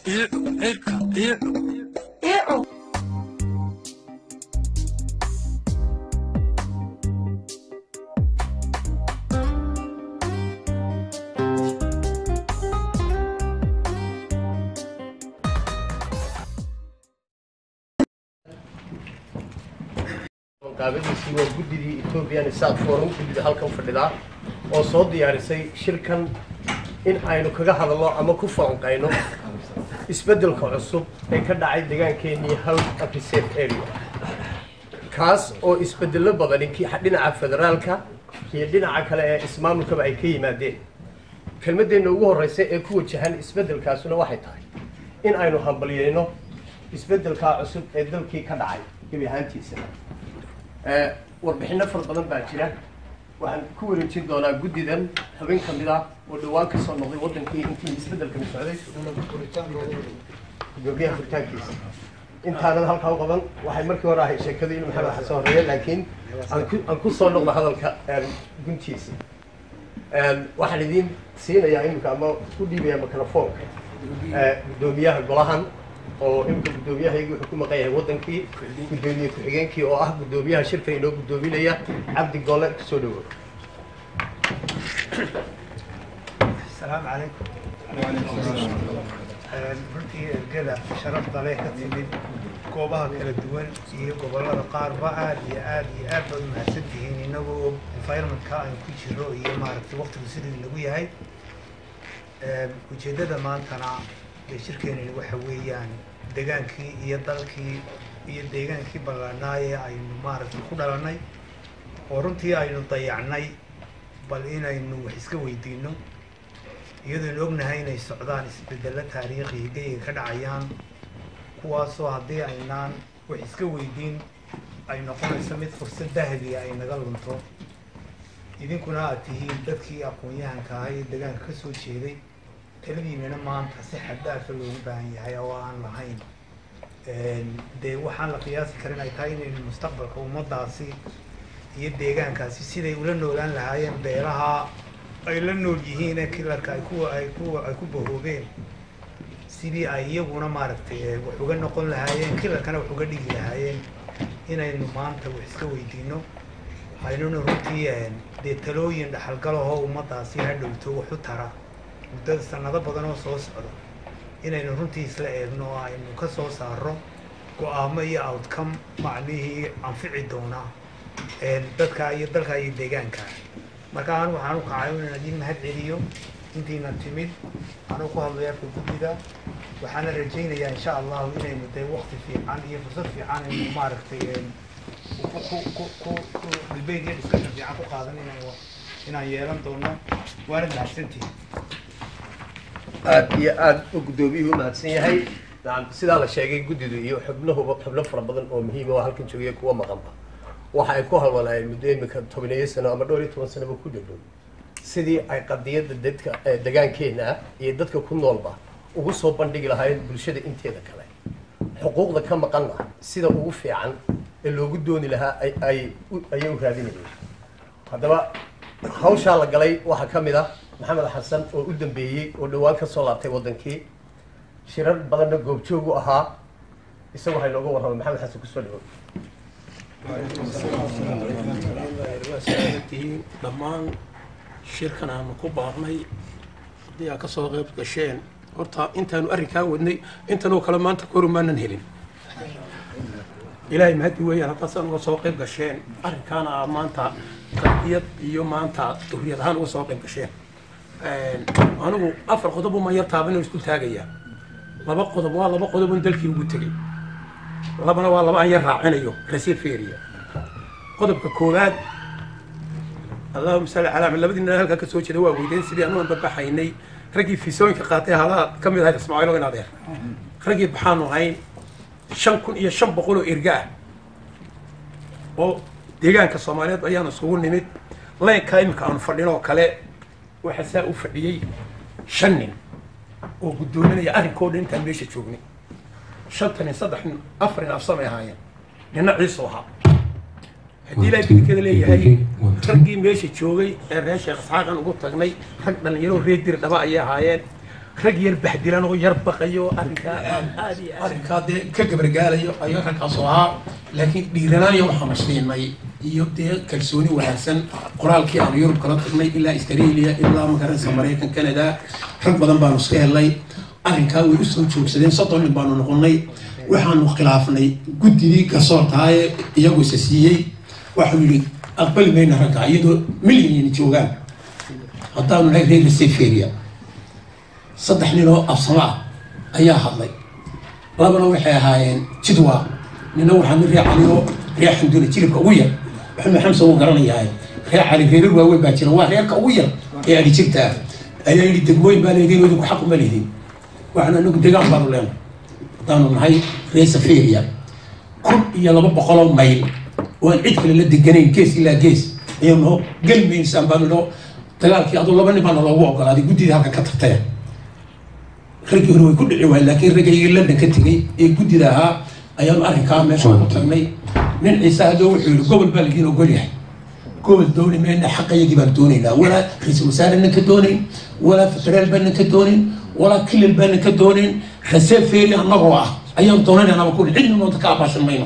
qaabadiisii waa guddidii ethoobian isaaq forum guddida halkan fadhidaa oo soo diyaarisay shirkan in aynu kaga hadalno ama ku falanqayno isbeddelka cusub ee ka dhacay deegaankeenii house of reserve area kaas oo isbeddello badani ki dhinaca federaalka iyo dhinaca kale ee ismaamulkaba ay ka yimaadeen kelmadeenna ugu horreysa ee ku wajahan isbeddelkaasuna waxay tahay in aynu hambalyeyno isbeddelkaa cusub ee dalkii ka dhacay gebi ahaantiisa warbixino fara badan baa jira waxaan ku wareejin doonaa guddidan xubin ka mid ah oo dhawaan ka soo noqday waddankii intii isbeddelkani socday gudoomiyaha furitaankiisa intaanan halkaa u qaban waxay markii hore ahay sheekadu in maxamed xasan horeeye laakiin aan ku aan ku soo noqdo hadalka guntiisa waxaan idiin siinayaa iminka ama ku dhiibaya microfoonka guddoomiyaha golahan oo iminka guddoomiyahaygii wuxuu ku maqan yahay waddankii guddoomiye ku-xigeenkii oo ah guddoomiyaha shirka inoo guddoominaya cabdi gole kasoo dhawo asalaamu calaykum runtii ergada sharafta leh ka timid goobaha kala duwan iyo gobollada qaarba aad iyo aad iyo aad bay u mahadsan tihiin inagoo og environmentka aynu ku jiro iyo maaragtay waqtigu siduu inagu yahay ujeeddada maantana ee shirkeenani waxa weeyaan degaankii iyo dalkii iyo deegaankii ballaanaaye aynu maaragtay ku dhalannay oo runtii aynu dayacnay bal inaynu wax iska weydiino iyadoonu ognahay inay socdaan isbedello taariikhi geyga ka dhacayaan kuwaasoo haddii aynaan wax iska weydiin ay noqonayso mid fursad dahabiga ay naga lunto idinkuna aad tihiin dadkii aqoon-yahanka ahaa ee degaanka ka soo jeeday taladiinana maanta si xaddaafa loogu baahan yahay oo aan lahayn dee waxaan la qiyaasi karin ay tahay inaynu mustaqbalka ummaddaasi iyo deegaankaasi siday ula noolaan lahaayeen beelaha ay la nool yihiin ee kilarka ay ku ay ku ay ku bahoobeen sidii ay iyaguna maaragtay wax uga noqon lahaayeen kilarkana wax uga dhigi lahaayeen inaynu maanta wax iska weydiino aynuna runtii dee talooyin dhaxalgalahoo ummaddaasi ha dhowto wax u tara muddada sanado badan oo soo socda inaynu runtii isla eegno oo aynu ka soo saaro go-aamo iyo outcome macnihii anfici doona dadka iyo dalka iyo deegaanka marka anu waxaan u kacay inaan idin mahad celiyo intiina timid anuu ku hadlay afka guddida waxaana rajaynayaa insha allahu inaynu dee wakti fiican iyo fursad fiican aynu maaragtay debate iyo discussion fiican ku qaadan inaan inaan yeelan doono waana mahadsantihin aad iyo aad u guddoomiyuhu u mahadsan yahay nacam sidaa la sheegay guddidu iyo xubnahuba xubno fara badan oo muhiima oo halkan joogaya kuwa maqanba waxa ay ku halwalaayeen muddo imika tobaneeyo sano ama dhowr iyo toban sanoba ku dhowdhow sidii ay qadiyadda dadka degaankeena ah iyo dadka ku noolba ugu soo bandhigi lahaayeen bulshada inteeda kale xuquuqda ka maqanna sida ugu fiican ee loogu dooni lahaa ay ay ayay u raadinayeen haddaba hawshaa la galay waxaa ka mid ah maxamed xasan oo u dambeeyey oo dhowaan ka soo laabtay waddankii shirar badanna goobjoog u ahaa isagu waxay nooga warramay maxamed xasan kusoo dhawo tihiin dhammaan shirkan aanu ku baaqnay haddii aa ka soo qayb gasheen horta intaanu arrinkaa wadnay intanoo kale maanta koru maanan helin ilaahay mahadi weeyaan haddaasaan uga soo qayb gasheen arrinkaana aa maanta qadiyad iyo maanta duriyad ahaan uga soo qayb gasheen anigu afar qodob uma yar taaban isku taagayaa laba qodob waa laba qodob un dalkii ugu tegey labana waa laba aan yar raacinayo reseferia qodobka koowaad allahuma salli calaa labadii nin halkaa ka soo jeeda waa weydeen sidii anuan babaxaynay raggii fiisooyinka qaatay halaa ka mid ahayd ismaaciilo in adeer raggii baxaanu ahayn shan kun iyo shan boqol oo erga ah oo deegaanka soomaaliyeed ayaanu isugu nimid leynkaa iminka aanu fadhinoo kale waxaa saa u fadhiyey shan nin oo guddoominaya arrinkoo dhan intaan meesha joognay shanta nin saddex nin afar nin afsamay ahaayeen ninna ciisu ahaa haddii ilaahay bidinkeeda leeyahay raggii meesha joogay ee reer sheekh isxaaqan ugu tagnay rag dhallinyaro reer diri dhaba ayay ahaayeen rag yar baxdilan oo yar baqayo arrinkaa aan aad iyo aad arrinkaa dee ka gabargaalayo ayaa ragkaasoo ahaa laakiin dhiiranaan iyo waxaanu siinay iyo dee kalsooni wanaagsan qoraalkii aanu yurub kala tagnay ilaa australia ilaa magaranaysa maraykan canada rag badan baanu iska helnay arrinkaa way usoo joogsadeen soddon nin baanu noqonnay waxaanu khilaafnay guddidii gasoortaaye iyagu isa siiyey waxaanu yidhi aqbali mayna raggaa iyadoo milyan joogaan haddaanu nahay reer seferia saddex nin oo absamo ah ayaa hadlay labana waxay ahaayeen jidwa nina waxaa nin reer cali oo reer xamduna jilibka ugu yar maxamed xamsa wuu garanayaa reer cali reerar waaweyn baa jira waa reerka ugu yar ee adhi jirta ah ayaa yidhi degmooyin baa leediin idinku xaq uma leedin waxaan anagu degaan baanu leenay haddaanu nahay reer saferia kun iyo laba boqoloo mayl oo aan cid kale la deganayn gees ilaa gees ayaa noo gelmaysaan baanu noo dagaalkii aduu laba nin baana loogu ogolaaday guddidii halka ka tagtaya raggii hore way ku dhici waayeen laakiin raggaygii london ka tegey ee guddida ahaa ayaanu arrinkaa meesha ku tagnay nin ciise hadoo wuxuu yihi gobol baa lagiin ogol yahay gobol dooni mayna xaqayagii baan doonaynaa walaa ra-iisul wasaarena ka doonayn walaa federaal baana ka doonayn walaa kilil baana ka doonayn rasee feeri annagoo ah ayaan doonanaynaba kuli cidna noonta ka abaashan mayno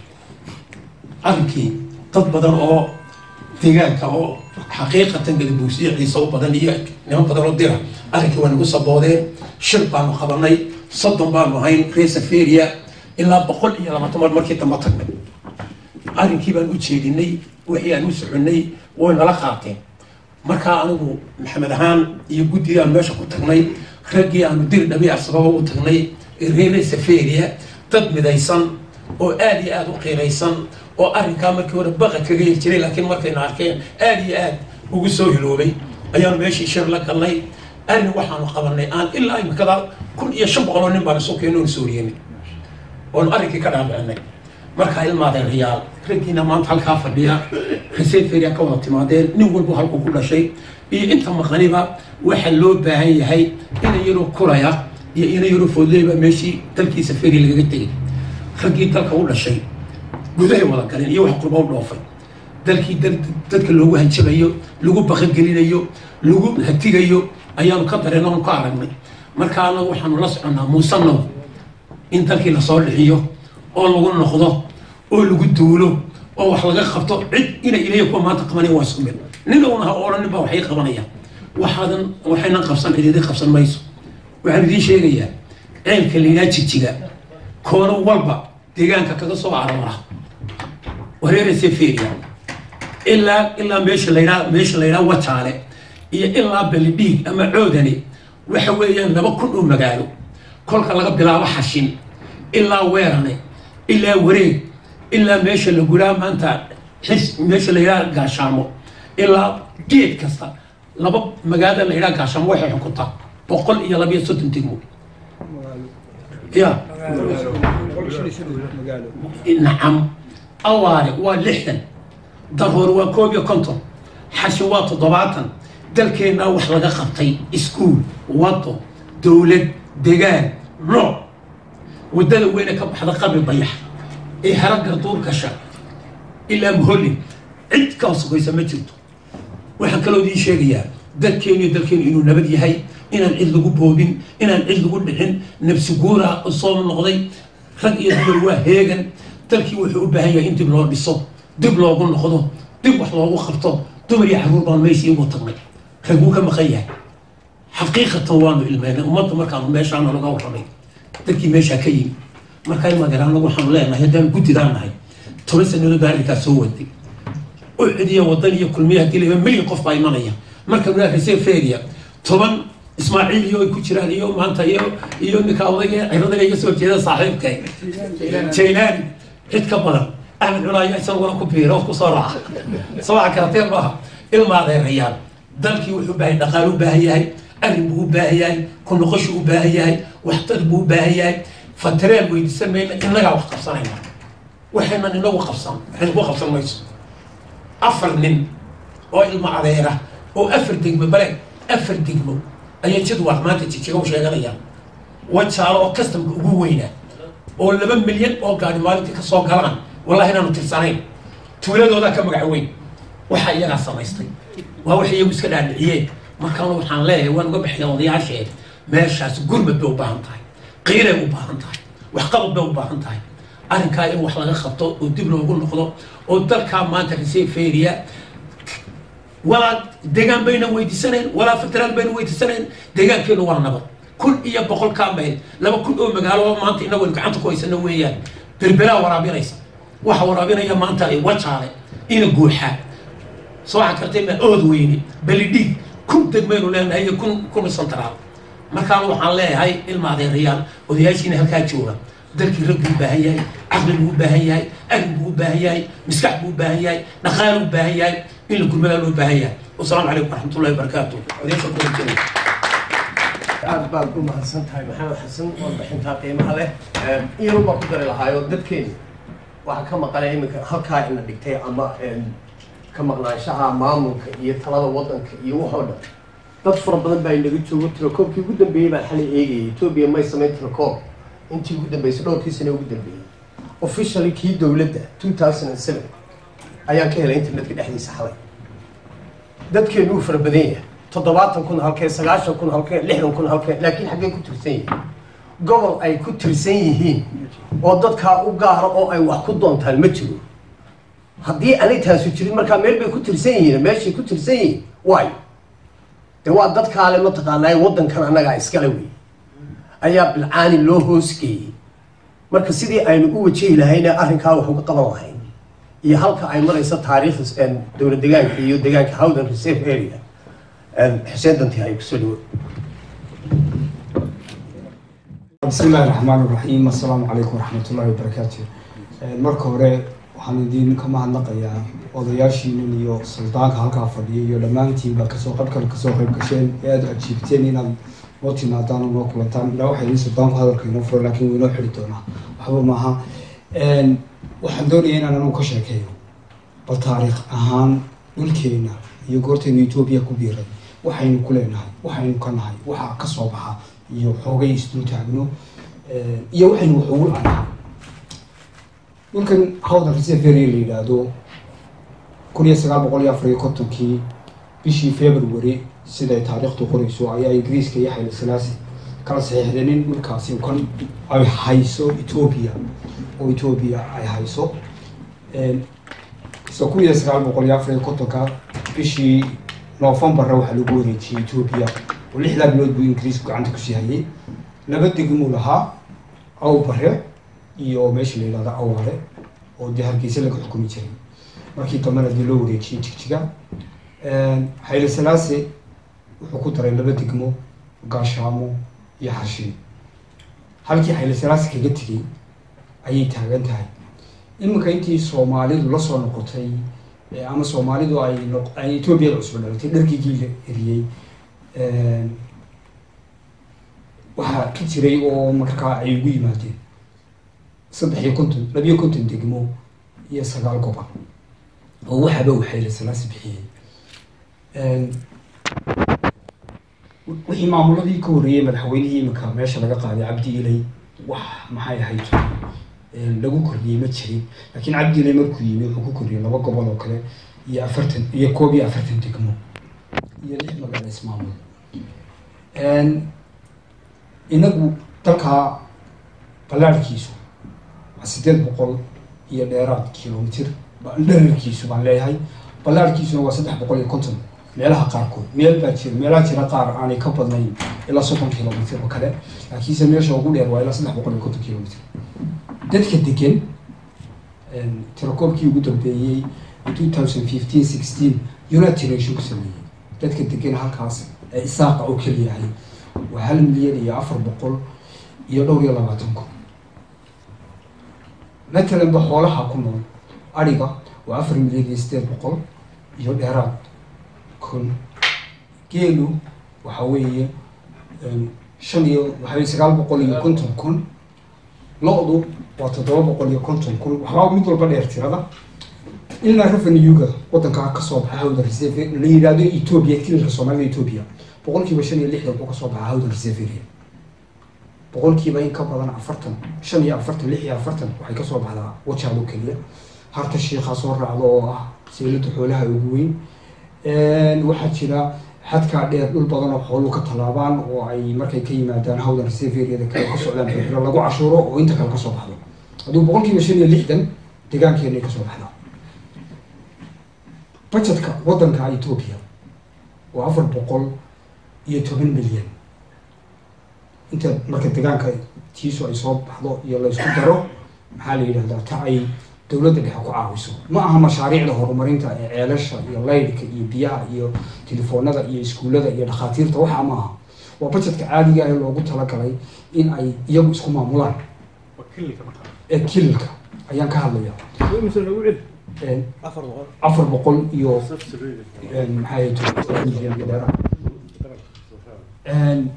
arrinkii dad badan oo deegaanka oo xaqiiqatan gadabuusiyo ciise u badan iyo niman badan oo dira arrinkii waa nagu saboodeen shir baanu qabanay soddon baanu ahayn reer saferia ilaa boqol iyo labaatan mar markii dambe tagnay arrinkii baan u jeedinay wixii aan u soconay way nala qaateen markaa anigu maxamed ahaan iyo guddigii aan meesha ku tagnay raggii aanu dir dhabi asbaba u tagnay reer saferia dad midaysan oo aada iyo aada u qiiraysan oo arrinkaa markii hore baqa kaga yel jiray laakiin markayna arkeen aada iyo aad ugu soo hiloobay ayaanu meeshii shir la galnay arrin waxaanu qabanay aan ilaa imikada kun iyo shan boqol oo nin baan isu keeno sooriyeynay oonu arrinkii ka dhaadhicinay markaa ilmaadeen riyaal raggiina maanta halkaa fadhiya reseferia ka wada timaadeen nin walba halkuu ku dhashay iyo inta maqaniba waxa loo baahan yahay ina yaroo kuraya iyo ina yaroo foodleyba meeshii dalkiisa feri lagaga tegay raggii dalka u dhashay gudahay wada galeen iyo wax qurba u dhoofay dalkii dadka loogu hanjabayo lagu baqagelinayo lagu hatigayo ayaanu ka dareen oonu ka aragnay marka anagu waxaanu la soconnaa muusanow in dalkii lasoo dhixiyo oo lagu noqdo oo lagu duulo oo wax laga qabto cid ina ilaya kuwa maanta qabanayn waa isku mid nin owna ha odhanin baa waxay qabanayaan waxaadan waxaynan qabsan cididi qabsan mayso waxaan idiin sheegayaa ceelka laynaa jijiga koono walba deegaanka kaga soo aroora wareera seferia ilaa ilaa meesha laydhaa meesha laydhaa wajaale iyo ilaa belidhiig ama coodani waxa weeyaan laba kun oo magaalo kolka laga bilaabo xashin ilaa weerane ilaa wareeg ilaa meesha la guraa maanta xis meesha laydhaa gaashaamo ilaa geed kasta laba magaalada laydhaa gaashaamo waxay xukuntaa boqol iyo labiyo soddon degmo ya nacam awaare waa lixdan daroor waa koob iyo konton xashin waa toddobaatan dalkeennaa wax laga qabtay iskuul wado dowlad degaan nooc waddada weyne ka baxda qabri bayax ee hara garduur gasha ilaa muhollin cid ka hosogoysa ma jirto waxaan kaloo idiin sheegayaa dalkeenu iyo dalkeenu inuu nabad yahay inaan cid lagu boobin inaan cid lagu dhicin nabsi guura soo noqday rag iyo dumar waa heegan dalkii wuxuu u baahan yahay in dib loo dhiso dib loogu noqdo dib wax loogu qabto dumar iyo caruur baan meeshii ugu tagnay raguu ka maqan yahay xaqiiqatan waanu ilmeynay ummadda markaanu meeshaana laga warramay dadkii meeshaa ka yimi markaa imaadeen anagu waxaanu leenahay haddaan guddidaan nahay toban sanadood baa arrinkaas soo waday u cidiya wadan iyo kulmiya haddii laba milyan qof baa imanaya marka naa reseferia toban ismaaciil iyo ay ku jiraan iyo maanta iyo iyo ninka odayga ciradaga iga soo jeeda saaxiibka jaylaani cid ka badan axmed culaayo isaguna ku biira oo kusoo raaca sabaxa karateen maaha ilmaadeerayaan dalkii wuxuu baahay dhaqaal u baahan yahay arrin buu u baahan yahay ku noqoshu u baahan yahay waxtar buu u baahan yahay fatareen weydiisan mayna innagaa wax qabsanayna waxaynan inagu qabsan waxayna ku qabsan mayso afar nin oo ilmo adeera oo afar degmo bale afar degmo ayay jadwaq maanta jijiga u sheeganayaan wajaalo oo kastamka ugu weynaa oo laba milyan oo gaari maalintii ka soo galaan wallahi inaanu tirsanayn tuuladoodaa ka magac weyn waxaa iyagaa samaystay waa waxay iyagu iska dhaadhiciyeen markaana waxaan leeyahay waan uga bixiya odayaashee meeshaas gurmad bay u baahan tahay qiiray u baahan tahay waxqabad bay u baahan tahay arrinkaa in wax laga qabto oo dib loogu noqdo oo dalkaa maanta reseferia walaa degaan bayna weydiisanayn walaa federaal bayna weydiisanayn deegaankeenu waa nabad kun iyo boqol kaa mayl laba kun oo magaalo oo maanta inagu aynu gacanta ku haysano weeyaan berberaa waraabinaysa waxa waraabinaya maanta ay wajaale ina guuxaa soo waxaa kartay ma ood weyne belidhiig kun degmaynu leenahay iyo kun kun santaraal markaan waxaan leeyahay ilma adeerayaal odayaashiina halkaa jooga dalkii rag buu u baahan yahay caqli buu u baahan yahay agli buu u baahan yahay maskax buu u baahan yahay dhaqaal u baahan yahay in la gurmadaa loo baahan yahay wasalaamu calaykum waraxmatullahi wabarakaatu odayaasha kulanjinay aad baad u mahadsan tahay maxamed xasan warbixintaa qiimaha leh iyanu baan ku dari lahaayo dadkeeni waxaa ka maqanaya iminka halkaa ina dhigtay ama ka maqnaanshaha maamulka iyo talada wadanka iyo waxoo dhan dad fara badan baa inaga joogo telekoobkii ugu dambeeyey baan xalay eegayay etoobiya may samayn telekoom intii ugu dambeysay dhowrkii sane ugu dambeeyey officially kii dowladda two thousand and seven ayaan ka helay internetka dhexdiisa xalay dadkeenu uu fara badan yahay toddobaatan kun halkeen sagaashan kun halkeen lixdan kun halkeen laakiin xaggee ku tirsan yihiin gobol ay ku tirsan yihiin oo dadkaa u gaara oo ay wax ku doontaan ma jiro haddii aanay taasu jirin markaa meel bay ku tirsan yihiin meeshay ku tirsan yihiin waayo de waa dadkaale mataqaanaa waddankan annagaa iskale wey ayaa bilcaani loo hoosgeeyey marka sidii aynu u wajihi lahayna arrinkaa wax uga qaban lahayn iyo halka ay marayso taariikhda dowlad degaanka iyo degaanka howden reserve area xuseen danti ay kusoo dhawo بسم الله الرحمن الرحيم السلام عليكم ورحمة الله وبركاته marka hore waxaan idin ka mahadnaqayaa odayaashiinin iyo suldaanka halkaa fadhiya iyo dhammaantiinba kasoo qaybkale kasoo qayb gasheen ee aada ajiibteen inaad noo timaadaan oo noo kulantaan ilaa waxay idin suldaanku hadalka inoo furo laakiin wuu inoo xidhi doonaa waxba maaha waxaan doonaya inaan anagu ka sheekeeyo bal taariikh ahaan dhulkeena iyo goortaynu etoobiya ku biiray waxaynu ku leenahay waxaynu ka nahay waxa ka soo baxa iyo xoogay isdul taagno iyo waxaynu wax ugu lanahay dhulkan hawdan reseferia la yidhaahdo kun iyo sagaal boqol iyo afar iyo kontonkii bishii february siday taariikhdu qorayso ayaa ingiriiska iyo xayli salaasi kala saxiixdeen in dhulkaasi kan ay hayso etoobiya oo etoobiya ay hayso so kun iyo sagaal boqol iyo afar iyo kontonka bishii novembarra waxaa lagu wareejiyey etoobiya oo lixdaa bilood buu ingiriisku gacanta kusii hayay laba degmuu lahaa aw bare iyo meesha la yihahdo awaale oo dee hargeysa laga xukumi jiray markii dambena dee loo wareejiyey jigjiga xayli salaase wuxuu ku daray laba degmo gaashaamo iyo xarshiin halkii xayli salaase kaga tegay ayay taagan tahay iminka intii soomaalidu la soo noqotay ama soomaalidu ay ay etoobiyada cusba dhalatay dharkigii la eriyey waxaa ka jiray oo markaa ay ugu yimaadeen saddex iyo konton labiyo konton degmo iyo sagaal gobol oo waxaaba waxayla salaasi bixiyey wixii maamuladii ka horreeyey madaxweynihii iminka meesha laga qaaday cabdi ilay wax maxay ahayd lagu kordhiyey ma jirin laakiin cabdi ilay markuu yimi wuxuu ku kordhiyey laba gobol oo kale iyo afartan iyo koob iyo afartan degmo iyo lix magaalo ismaamul inagu dalkaa ballaarhkiisu waa siddeed boqol iyo dheeraad kilomitr dherarkiisu baan leeyahay ballaarhkiisuna waa saddex boqol iyo konton meelaha qaarkood meel baa jira meelaha jira qaar aanay ka badnayn ilaa soddon kilomitr oo kale laakiinse meesha ugu dheer waa ilaa saddex boqol iyo konton kilomitr dadka degan tirakoobkii ugu dambeeyey two thousand fifteen sixteen united nation ku sameeyey dadka degan halkaas ee isaaqa oo keliyahay waa hal milyan iyo afar boqol iyo dhowr iyo labaatan kun matalanba xoolaha ku nool ariga waa afar milyan iyo sideed boqol iyo dheeraad kun geelu waxa weeye shan iyo waxaweye sagaal boqol iyo konton kun lo-du waa toddoba boqol iyo konton kun waxbaa mid walba dheer tirada ilaa revenuega wadankaa kasoo baxa hawda reserve la yidhahdo ethoobia kilalka soomaalida ethoobia boqol kiiba shan iyo lixdan wuxuu kasoo baxa hawda reserveria boqol kiiba in ka badan afartan shan iyo afartan lix iyo afartan waxay kasoo baxdaa wajaalo keliya harta shiikhaa soo raacdo oo ah seylada xoolaha ugu weyn waxaa jira xadkaa dheer dhul badan oo xooluhu ka tallaabaan oo ay markay ka yimaadaan hawdan reserveriyada kale ka socdaan berbera lagu cashuuro oo inta kale kasoo baxdo hadduu boqol kiiba shan iyo lixdan deegaankeena ay kasoo baxdaa budgetka waddanka etoobiya waa afar boqol iyo toban milyan inta marka deegaanka tiisu ay soo baxdo iyo laysku daro maxaa la yidhahdaa ta ay dowladda dhexe ku caawiso ma aha mashaariicda horumarinta ee ceelasha iyo laydhka iyo biyaha iyo telefoonada iyo iskuullada iyo dhakhaatiirta waxaa ma aha waa budgetka caadiga ee loogu talagalay in ay iyagu isku maamulaan ee kililka ayaan ka hadlaya Een, afar boqol iyo een, maxaa yahay toban milyan iyo dheeraad. Een,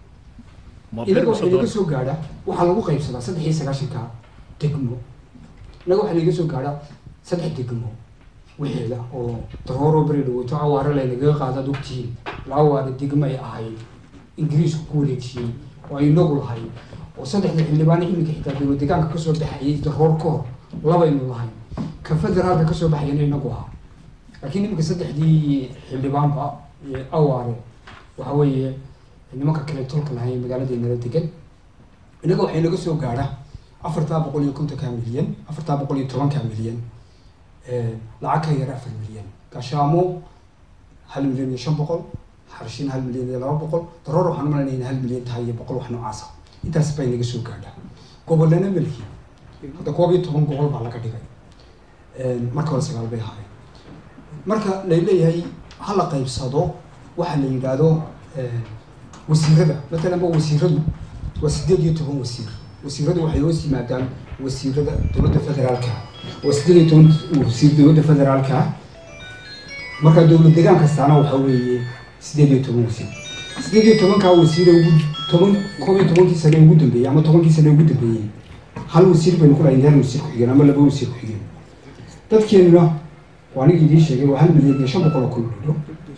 inaga waxaa inaga soo gaadha waxaa lagu qaybsadaa saddex iyo sagaashanka degmo inaga waxaa inaga soo gaadha saddex degmo wixeeda oo darooro beri dhaweyto awaare laynagaga qaadaad ogtihiin laba waare degmo ay ahayd ingiriisku ku wareejiyey oo ay inagu lahay oo saddexda xildhibaan iminka xitaa dowlad deegaanka kasoo baxayay daroor ka hor labaynu lahay ka federaalka kasoo baxayana inagu ahaa laakiin iminka saddexdii xildhibaanba ee awaare waxa weeye nimanka kale tolka lahay magaaladeennala degan inaga waxay naga soo gaadha afartaa boqol iyo kontonka milyan afartaa boqol iyo tobanka milyan lacag ka yar afar milyan gaashaamo hal milyan iyo shan boqol xarshin hal milyan iyo laba boqol daroor waxaan umalaynaya in hal milyan tahay iyo boqol wax noocaasa intaas bay naga soo gaadha gobolana melki hadda koob iyo toban gobol baa laga dhigay marka hore sagaal bay ahaayeen marka lay leeyahay ha la qaybsado waxa la yidhaahdo wasiirada matalan ba wasiiradu waa sideed iyo toban wasiir wasiiradu waxay hoos yimaadaan wasiirada dowladda federaalka waa sideed iyo toban wasiir dowladda federaalka marka dowlad deegaan kastaana waxa weeye sideed iyo toban wasiir sideed iyo tobankaa wasiir ugu toban koob iyo tobankii sane ugu dambeeyey ama tobankii sane ugu dambeeyey hal wasiir baynu ku lahayn hal wasiir ku-xigeen ama laba wasiir ku-xigeen dadkeenuna waa aniga idiin sheegay waa hal milyan iyo shan boqol oo kun dhidho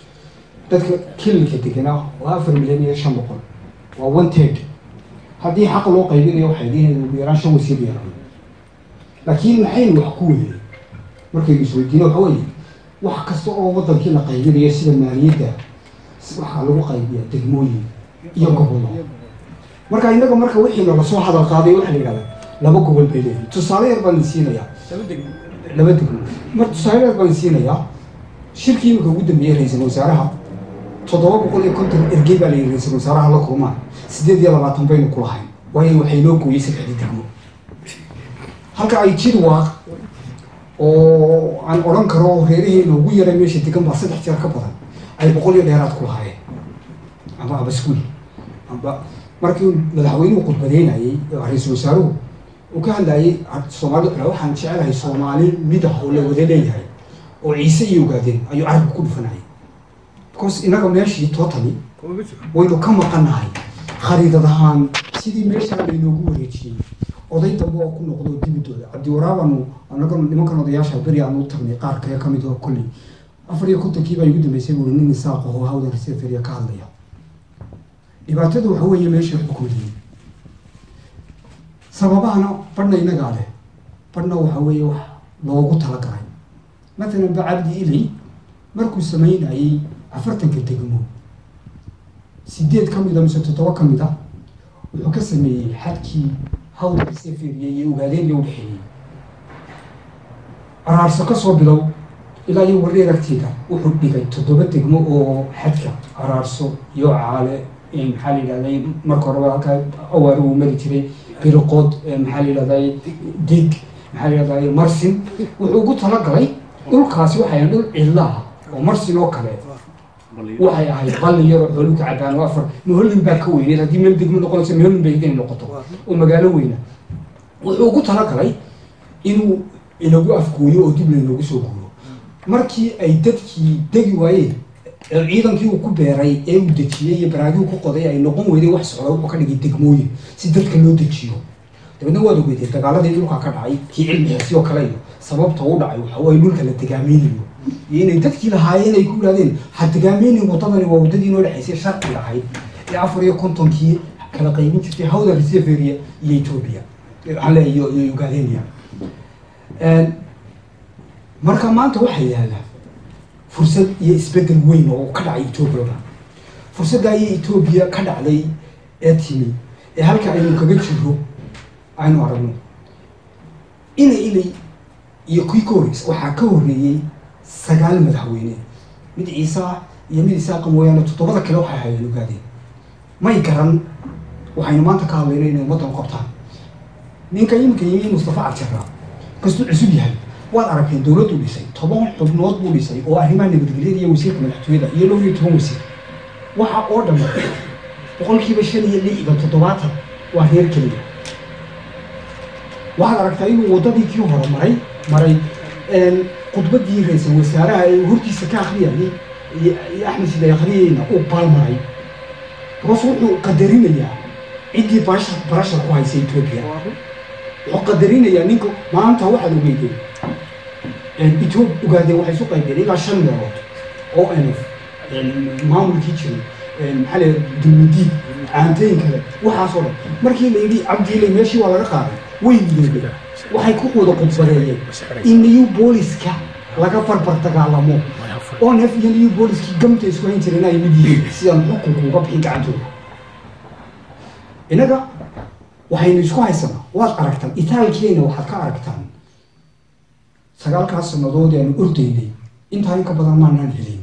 dadka kililka deganaa waa afar milyan iyo shan boqol waa one third haddii xaq loo qaybinayo waxay diinayaan ugu yaraan shan wasiir yeelan laakiin maxaynu wax ku weynay markaynu isweydiino waxa weeye wax kasta oo wadankii la qaybinayo sida maaliyadda waxaa lagu qaybiyaa degmooyin iyo gobollo marka innaga marka wixii naga soo hadal qaaday waxa la yidhahdaa laba gobol bay leeyihin tusaale yar baan siinayaa laba degmo mar tusaale yar baan siinayaa shirkii imika ugu dambeeyey ra-iisul wasaaraha toddoba boqol iyo konton ergey baa la yidhi ra-iisul wasaaraha la kulmaan sideed iyo labaatan baynu ku lahayn waayo waxay noo gooyey saddexdii degmo halka ay jid waaq oo aan odhan karo reeraheena ugu yaray meesha degan baa saddex jeer ka badan ay boqol iyo dheeraad ku lahaayeen amba abaskuul amba markii madaxweynuhu khudbadeynayey ra-iisul wasaaruhu uu ka hadlayay soomaali waxaan jecelahay soomaali midah oo la wada leeyahay oo ciise iyo ogaadeen ayuu carabka ku dhufanayay because inaga meeshii totally waynu ka maqanahay khariidad ahaan sidii meeshaa laynoogu wareejiyey oday dambe oo ku noqdo dibidooda cabdiwaraabaanu anaga nimankan odayaasha beri aanu u tagnay qaar kale kamid oo kolley afar iyo kontonkii baa igu dambeysay buuri nin isaaq oo hawda reseferia ka hadlaya dhibaatadu waxa weeye meesha waxba kuma lihin sababahana badhna inagaa leh badhna waxa weeye wax loogu talagalay matalan ba cabdi ilay markuu sameynayey afartanka degmo sideed ka mid a mise toddoba ka mid a wuxuu ka sameeyey xadkii hawda reseferia iyo ogaadeen iyo udhexeeyey araarso ka soo bilow ilaa iyo wareer agteeda wuxuu dhigay toddoba degmo oo xadka araarso iyo caale maxaa la yidhahday marka horeba halkaa awaari uu mari jiray biriqood maxaa la yidhahday dig maxaa la yidhahday marsin wuxuu ugu talagalay dhulkaasi waxay ahayd dhul cidlaha oo marsin oo kale waxay ahayd balli yaroo xooluhu ka cabaan oo afar mahollin baa ka weyneed haddii meel degmo noqonayso mahollin bay inay noqoto oo magaalo weyna wuxuu ugu talagalay inuu inagu afgooyo oo dib laynoogu soo guuro markii ay dadkii degi waayeen ciidankii uu ku beeray ee uu dejiyey iyo baraagii ku qoday ay noqon weyday wax socda wuxuu ka dhigay degmooyin si dadka loo dejiyo dabeedna waad ogeytay dagaaladii dhulka ka dhacay kii cilmi xirsi oo kale iyo sababta u dhacay waxa waaye dhulka la degaameynayo iyo inay dadkii lahaayeen ay ku yidhahdeen ha degaameynin waddadani waa waddadii noo dhexaysay sharciga ahayd ee afar iyo kontonkii kala qaybin jirtay hawda reseveria iyo ethoobia waxaan leeyahay iyo iyo ugaadenia marka maanta waxaa yaala fursad iyo isbedel weyn oo ka dhacay etoobiyada fursadda ayay etoobiya ka dhacday ee timi ee halka aynu kaga jiro aynu aragno inay inay iyo kii ka horreysay waxaa ka horreeyey sagaal madaxweyne mid ciise ah iyo mid isaaqa mooyaane toddobada kale waxay hayeen ogaadeen may garan waxaynu maanta ka hadlayno inay waddan qabtaan ninka iminka yimi mustafa cabjara kastuu cusub yahay waad aragteen dowladdu dhisay toban xubnood buu dhisay oo arrimaha nabadgelyada iyo wasiirka madaxtooyada iyo dhowr iyo toban wasiir waxa oo dhan boqolkiiba shan iyo lixdan toddobaatan waa reer keliya waxaad aragtaa inuu waddadii kii hore maray maray khudbadii ra-iisul wasaaraha ee hortiisa ka akhriyayay iyo iyo axmed sida akhriyayna uu baalmaray bas wuxuu qadarinayaa ciddii barasha barashar ku haysa etoobiya wuxuu qadarinayaa ninka maanta waxaad ogeydeen etoob ogaadeen waxay isu qaybeen ilaa shan meelood oo nf maamulkii jiray maxaa la dulmudiid caantooyin kale waxaasoo dhan markii la yidhi cabdiilay meeshii waa laga qaaday way midoobeen waxay ku wada khudbadeeyeen in new booliska laga barbar dagaalamo oo nef iyo new booliskii gamta isku hayn jireen ay mid yihiin sidaan xukunka uga bixin gacantooda innaga waxaynu isku haysanaa waad aragtaan itaalkeena waxaad ka aragtaan sagaalkaas sannadood aanu ordaynay intaa in ka badan maanaan helin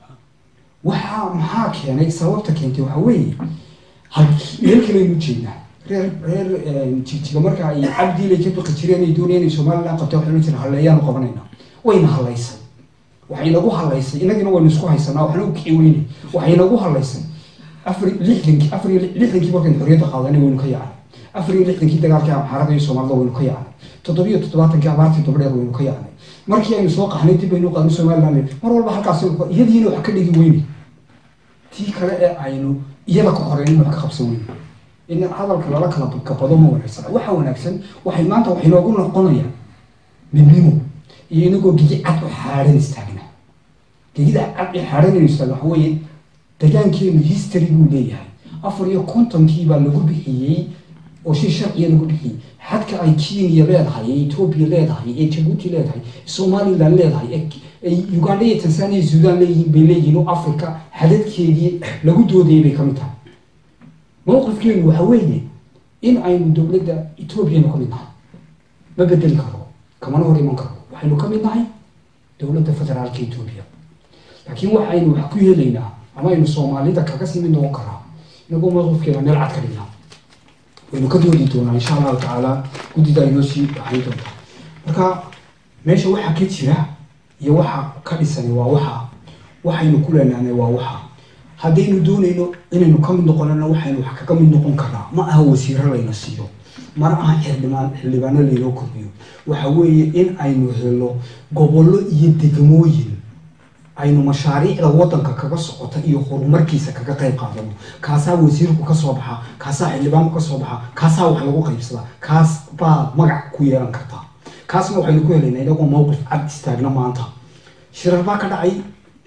waxaa maxaa keenay sababta keentay waxaa weeye meel kaleynu jeednaa reer reer jigjiga marka ay cabdiilay ka baqi jireen ay doonayeen inay somaliland qabtay waxay ohan jireen halleeyaanu qabanaynaa wayna hallaysay waxay nagu hallaysay innagina waynu isku haysanaa waxna u kici weyne waxay nagu hallaysay afar lixdankii afar iyo lixdankii markaynu xorriyadda qaadanay waynu ka yaacnay afar iyo lixdankii dagaalkii amxaarada iyo soomaalida waynu ka yaacnay toddobiyo toddobaatankii abaartii dabdheer waynu ka yaacnay markii aynu soo qaxnay dib baynu qaadnay somaliland mar walba halkaas iyadiina wax ka dhigi weyne tii kale ee aynu iyada ka horeyn wax ka qabsan weyne in hadalka lala kala gabado ma wanaagsan waxa wanaagsan waxay maanta waxay noogu noqonayaan midnimo iyo inagoo gigi cad u xaaran istaagna gegida cad ee xaaranaynu istaagna waxa weeye degaankeenu history buu leeyahay afar iyo kontonkii baa lagu bixiyey oo si sharciya lagu bixiyey xadka ay kenya leedahay ee etoobiya leedahay ee jabuuti leedahay somaliland leedahay ee uganda iyo tanzania iyo sudan leeyihiin bay leeyihiin oo africa xadadkeedii lagu doodayay bay ka mid tahay mowqifkeenu waxa weeye in aynu dowladda etoobiyanu ka mid nahay ma bedeli karo kamana hor iman karo waxaynu ka mid nahay dowladda federaalka etoobiya laakiin waxaynu wax ku helaynaa ama aynu soomaalida kaga sii mid noqon karaa inagoo mowqifkeena meel cad ka dhignaa waynu ka doodi doonaa insha allahu tacaala guddida ay noo sii baxayn doontaa marka meesha waxaa ka jira iyo waxa ka dhisani waa waxa waxaynu ku leenaanay waa waxa haddaynu doonayno inaynu ka mid noqonana waxaynu wax kaga mid noqon karnaa ma aha wasiiro layna siiyo mana aha xildhibaan xildhibaano laynoo kordhiyo waxa weeye in aynu helo gobollo iyo degmooyin aynu mashaariicda waddanka kaga socota iyo horumarkiisa kaga qayb qaadano kaasaa wasiirku ka soo baxa kaasaa xildhibaanku ka soo baxa kaasaa wax lagu qaybsadaa kaas baa magac ku yeelan kartaa kaasna waxaynu ku helaynaa inagoo mowqif cad istaagna maanta shirar baa ka dhacay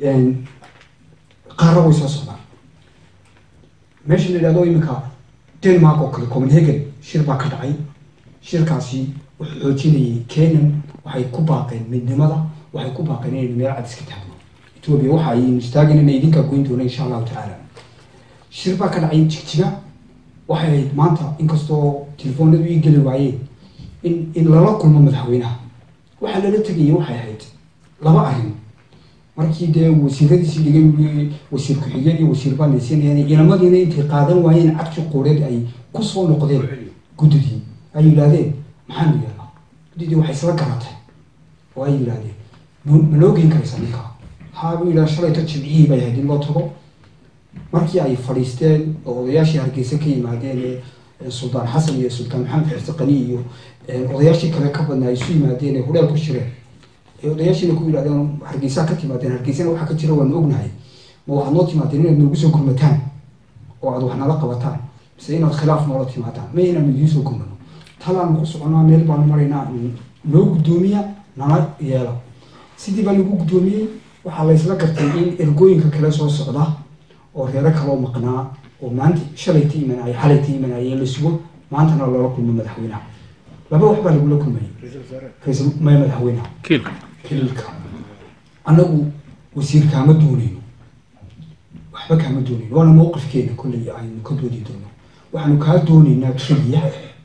qaarna way soo socdaan meesha la yidhahdo iminka denmark oo kale copenhagen shir baa ka dhacay shirkaasi wuxuu xoojinayay kenyan waxay ku baaqeen midnimada waxay ku baaqeen inaynu meel cad iska taagno etoobiya waxa aynu istaagin inay idinkaa goyn doona insha allahu tacaala shir baa ka dhacay jigjiga waxay ahayd maanta inkastoo telefoonadu ii geli waayeen in in lala kulmo madaxweynaha waxaa lala tegayay waxay ahayd laba arrin markii dee wasiiradiisii dhigay wasiir ku-xigeen iyo wasiir baa laysiinayaan ciidamadiina intay qaadan waayeen cagti quureed ay kusoo noqdeen guddidii ay yidhaahdeen maxaanu yeelnaa guddidii waxay isla garatay oo ay yidhaahdeen ma noo geen karaysa ninka haabuu yidhaha shalayto jimcihii bay ahayd in loo tago markii ay fadhiisteen oo odayaashii hargeysa ka yimaadeen ee suldaan xasan iyo sultaan maxamed xirse qani iyo odayaashii kale ka badnaa ay isu yimaadeen ee hudheel ku shireen odayaashiina ku yidhahdeen hargeysaa ka timaadeen hargeysana waxaa ka jira waanu ognahay ma waxaad noo timaadeen inaad noogu soo gurmataan oo aad wax nala qabataan mise inaad khilaaf noola timaadaan ma inaanu idiin soo gurmano talaanu ku soconaa meel baanu maraynaa noo guddoomiya nala yeela sidii baa lagu guddoomiyey waxaa laysla gartay in ergooyinka kale soo socda oo reero kaloo maqnaa oo maanta shalayta imanay xalayta imanayeen la sugo maantana loola kulmo madaxweynaha laba wax baa lagula kulmayay ra-iisul maya madaxweynaha kiilka kililka annagu wasiir kaama doonayno waxba kaama doonayno waana mowqifkeena kolley aynu ka doodi doono waxaanu kaa doonaynaa keliya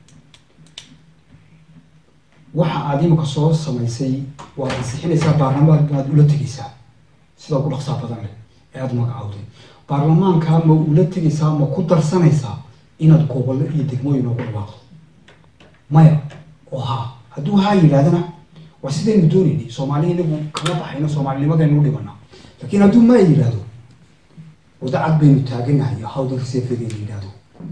waxa aad imika soo samaysay waad ansixinaysaa baarlamaan baad ula tegaysaa sida ugu dhaqsaa badan leh ee aada magacawday baarlamaanka ma ula tegaysaa ma ku darsanaysaa inaad gobollo iyo degmooyin ugu dhawaaqdo maya oo haa hadduu haa yidhahdana waa sidaynu doonaynay soomaali inagu kama baxayno soomaalinimadaynu u dhibana laakiin hadduu maa yidhaahdo wada cad baynu taaganahay hawdanka seefegeena yidhaahdo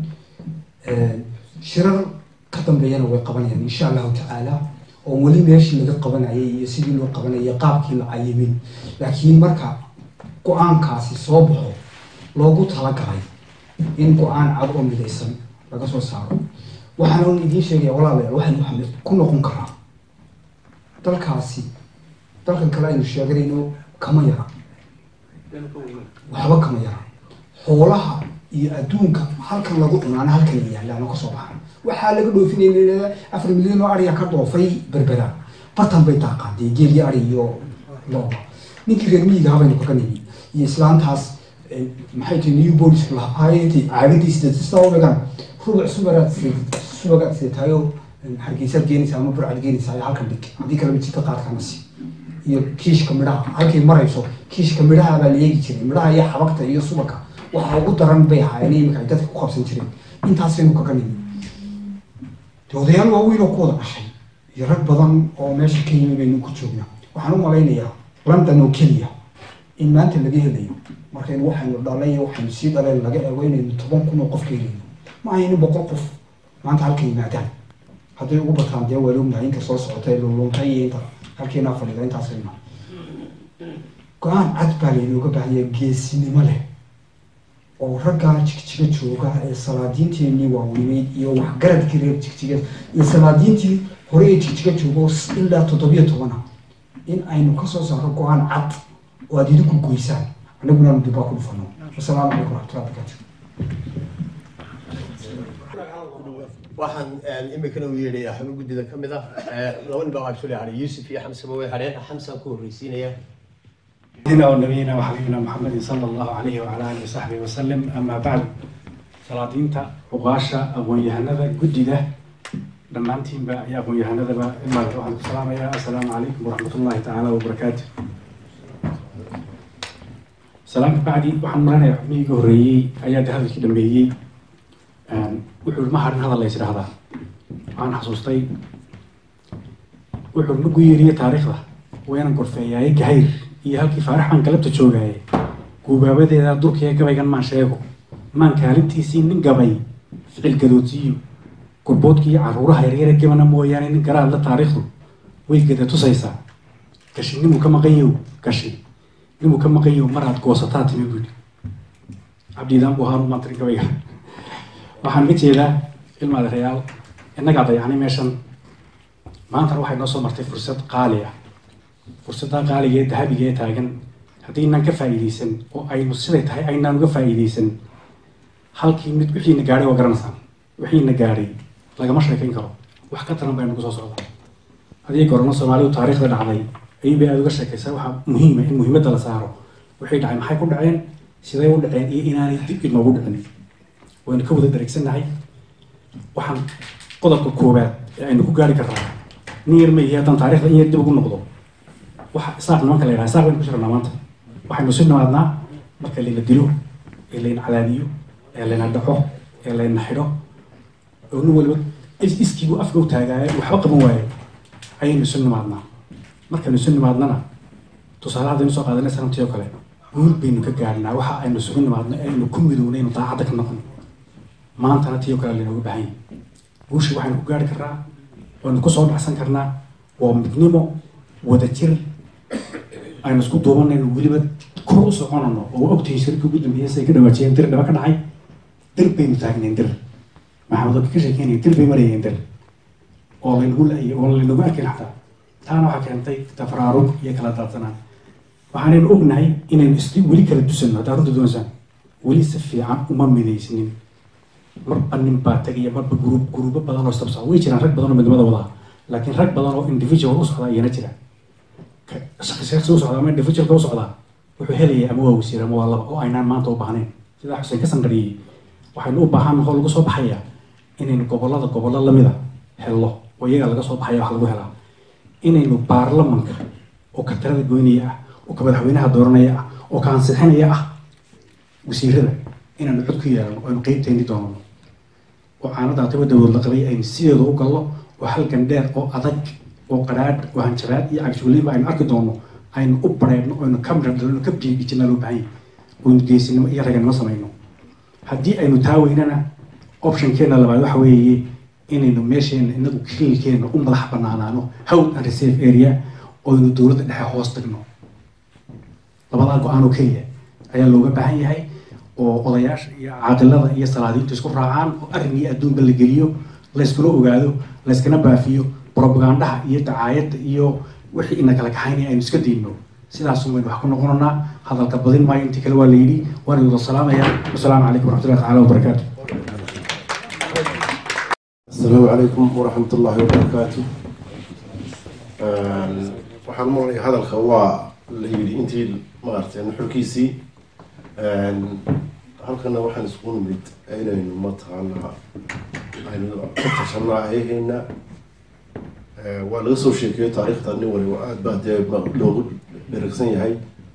shirar ka dambeeyana way qabanayaan insha allahu tacaala oo weli meeshii laga qabanayay iyo sidii loo qabanayay qaabkii la cayimin laakiin marka go-aankaasi soo baxo loogu talagalay in go-aan cad oo midaysan laga soo saaro waxaan idiin sheegaya walaalayaal waxaynu waxaan ku noqon karaa dalkaasi dalkan kale aynu sheeganayno kama yara waxba kama yara xoolaha iyo adduunka halkan lagu cunaana halkan la yaalaano kasoo baxan waxaa laga dhoofinayna afar milyan oo ariya ka dhoofay berbera bartan bay daaqaadee geel iyo ari iyo looba ninkii reer miyiga habaynu kaga nimi iyo islaantaas maxay tahay new bolis lahaayintii caagadiis sidaa u dhigan rubuc subagaad subagaad seetaayo hargeysaad geenaysaa ama burcad geenaysaa iyo halkan dhig haddii kaleba jidka qaadkaanasi iyo kiishka midhaha halkay marayso kiishka midhaha baa la eegi jiray midhaha iyo xabagta iyo subaka waxa ugu daran bay ahaayeen imika ay dadka ku qabsan jireen intaasaynu kaga nimi de odayaal waaweyn oo ku wada dhashay iyo rag badan oo meesha ka yimi baynu ku joognaa waxaan u malaynayaa london oo keliya in maanta laga helayo markaynu waxaynu dhalay waxaynu sii dhaleen laga eego inaynu toban kun oo qof ka helayno ma ahaynin boqol qof maanta halka yimaadaan hadday ugu bataan dee waa lognahay inta soo socota luluntay iyo inta halkeenaa fadhida intaasayna go-aan cad baa laynooga baahanya geesinimo leh oo raggaa jigjiga jooga ee salaadiinteenii waaweyneyd iyo waxgaradkii reer jigjiga iyo salaadiintii hore ee jigjiga joogo ilaa toddobiyo tobana in aynu kasoo saaro go-aan cad oo aada idinku goysaan anaguna aanu dibaa ku dhufano wasalaamu calaykum waraxmatullahi barakaatu waxaan imikana u yeedhayaa xubin guddida ka mid ah laba nin baa waxaa soo hadhay yuusuf iyo xamsaba way hadheen xamsaan ku horreysiinaya سيدنا ونبينا وحبيبنا محمد صلى الله عليه وعلى اله وصحبه وسلم اما بعد salaadiinta uqaasha aqoon-yahanada guddida dhammaantiinba iyo aqoon-yahanadaba imaad waxaan ku salaamayaa assalaamu calaykum waraxmat ullahi tacaala wabarakaatu salaam ka bacdi waxaan maranayaa xubnihii iga horreeyey ayaa de hadalkii dhameeyey wuxuu ma harin hadal la is idhahdaa waxaan xasuustay wuxuu ma guyeeriye taariikhda waynan gorfeeyaaye gahayr iyo halkii faaraxaan galabta joogaaye guubaabadeeda durkiya gabaygan maan sheego maan kaalintiisii nin gabay ficil gadoodsiiyo gurboodkii caruuraha yaryare gabana mooyaane nin garaadla taariikhdu way gada tusaysaa gashi nimuu ka maqanyow gashi nimuu ka maqanyow maraad goosataa timi buudi cabdiidaan buu ahaan umaantiri gabayga waxaan ka jeedaa ilmaada reyaal innagaa dayacnay meeshan maantana waxay noo soo martay fursad qaali ah fursaddaa qaaliga ee dahabiga ee taagan haddii inaan ka faa'iidaysan oo aynu siday tahay aynaan uga faa'iidaysan halkii mid wixiina gaadhay waa garanaysaan wixiina gaadhay lagama sheekayn karo wax ka taran baynu kusoo socdaa haddii gorano soomaalidu taariikhda dhacday ayuubay aada uga sheekaysaa waxaa muhiima in muhiimadda la saaro waxay dhacay maxay ku dhaceen siday u dhaceen iyo inaanay dib inoogu dhicin waynu ka wada dareegsannahay waxaan qodobka koowaad ee aynu ku gaari karnaa nin yar ma yihi haddaan taarikhda in yar dib ugu noqdo waxa isaaq nimanka la yidhaha isaaq baynu ku jirnaa maanta waxaynu si nimaadnaa marka layna dilo ee layna cadaadiyo ee layna dhaco ee layna xidho oo nin waliba iskiibu afka u taagaaye waxba qaban waaye ayaynu isu nimaadnaa markaynu isu nimaadnana tusaale haddaynu soo qaadanay sanamtii oo kale guul baynu ka gaadhnaa waxa aynu isugu nimaadno ee aynu ku midownay aynu daacadda ka noqon maantana tii oo kale laynooga baahan yahay guusha waxaynu ku gaari karnaa waynu kusoo dhacsan karnaa waa midnimo wada jir aynu isku duubanayno weliba kor u soconano oo ogtihiin shirka ugu dambeeyay say ka dhawaajiyeen dir dhaba ka dhacay dir baynu taagnayn dir maxamed ka sheekeynaya dir bay marayeen dir oo laynagu la-iyo oo laynagu arkayn xataa taana waxaa keentay tafraarug iyo kala daadsanaan waxaanaynu ognahay inaynu is weli kala dusano haddaa runta doonaysaan weli si fiican uma midaysnin marba nin baa tegaya marba gruub gruubo badan oo istabsaa way jiraan rag badan oo midnimada wadaa laakiin rag badan oo individual u socdaa iyana jira shaksi shaksi u socdaa ama individualka u socdaa wuxuu helaya ama waa wasiir ama waa laba oo aynaan maanta u baahnayn sidaa xuseen ka sanqariyey waxaynu u baahan oo lagu soo baxaya inaynu gobolada gobollo lamida helno oo iyaga laga soo baxaya wax lagu helaa inaynu baarlamanka oo ka talada goynaya ah oo ka madaxweynaha dooranaya ah oo ka ansixinaya ah wasiirada inaanu cod ku yeelano oo aynu qeybtayni doonano oo caanadaata wadawood la qabay aynu sideeda u gallo oo halgan dheer oo adag oo qadhaadh oo hanjabaad iyo cagshuuliinba aynu arki doono aynu u bareedno oo aynu ka miradhalno ka biigijinaa loo baahan yahay oynu geesinimo iyo raganimo samayno haddii aynu taa weynana optionkeena labaad waxa weeye inaynu meesheena inagu kililkeena u madax banaanaano howd and reserve area oynu dowladda dhexe hoos tagno labadaa go-aan oo keliya ayaa looga baahan yahay oo odayaasha iyo caaqilada iyo salaadiintu isku raacaan oo arrin iyo adduunba la geliyo layskula ogaado layskana baafiyo propagandaha iyo dacaayadda iyo wixii ina kala kaxaynaya aynu iska dayno sidaasun waynu wax ku noqonanaa hadalka badin maayo intii kale waa la yidhi waan idin salaamaya wasalaamu calaykum waraxmatullahi tacaala wabarakaatu السلام عليكم ورحمة الله وبركاته waxaan maqlaya hadalka waa la yidhi intii maaragtay nuxurkiisii halkana waxaan isku nimid inaynu mataqaanaa aynu ka tashanaa ayahayna waa laga soo sheekeeyo taariikhda nin waliba aad baa dee loogu dheragsan yahay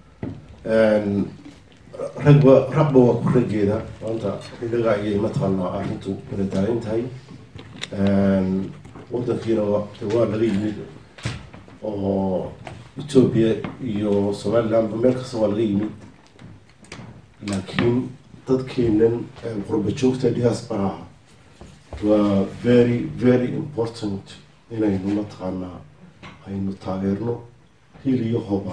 ragba ragba waa ku raggeeda maanta igaga ayay mataqaanaa arrintu kala taagan tahay wadankiina waa laga yimid oo ethoobia iyo somalilandba meel kasta waa laga yimid laakiin dadkeenan qurba joogta diasporaha waa very very important inaynu mataqaanaa aynu taageerno hil iyo hoba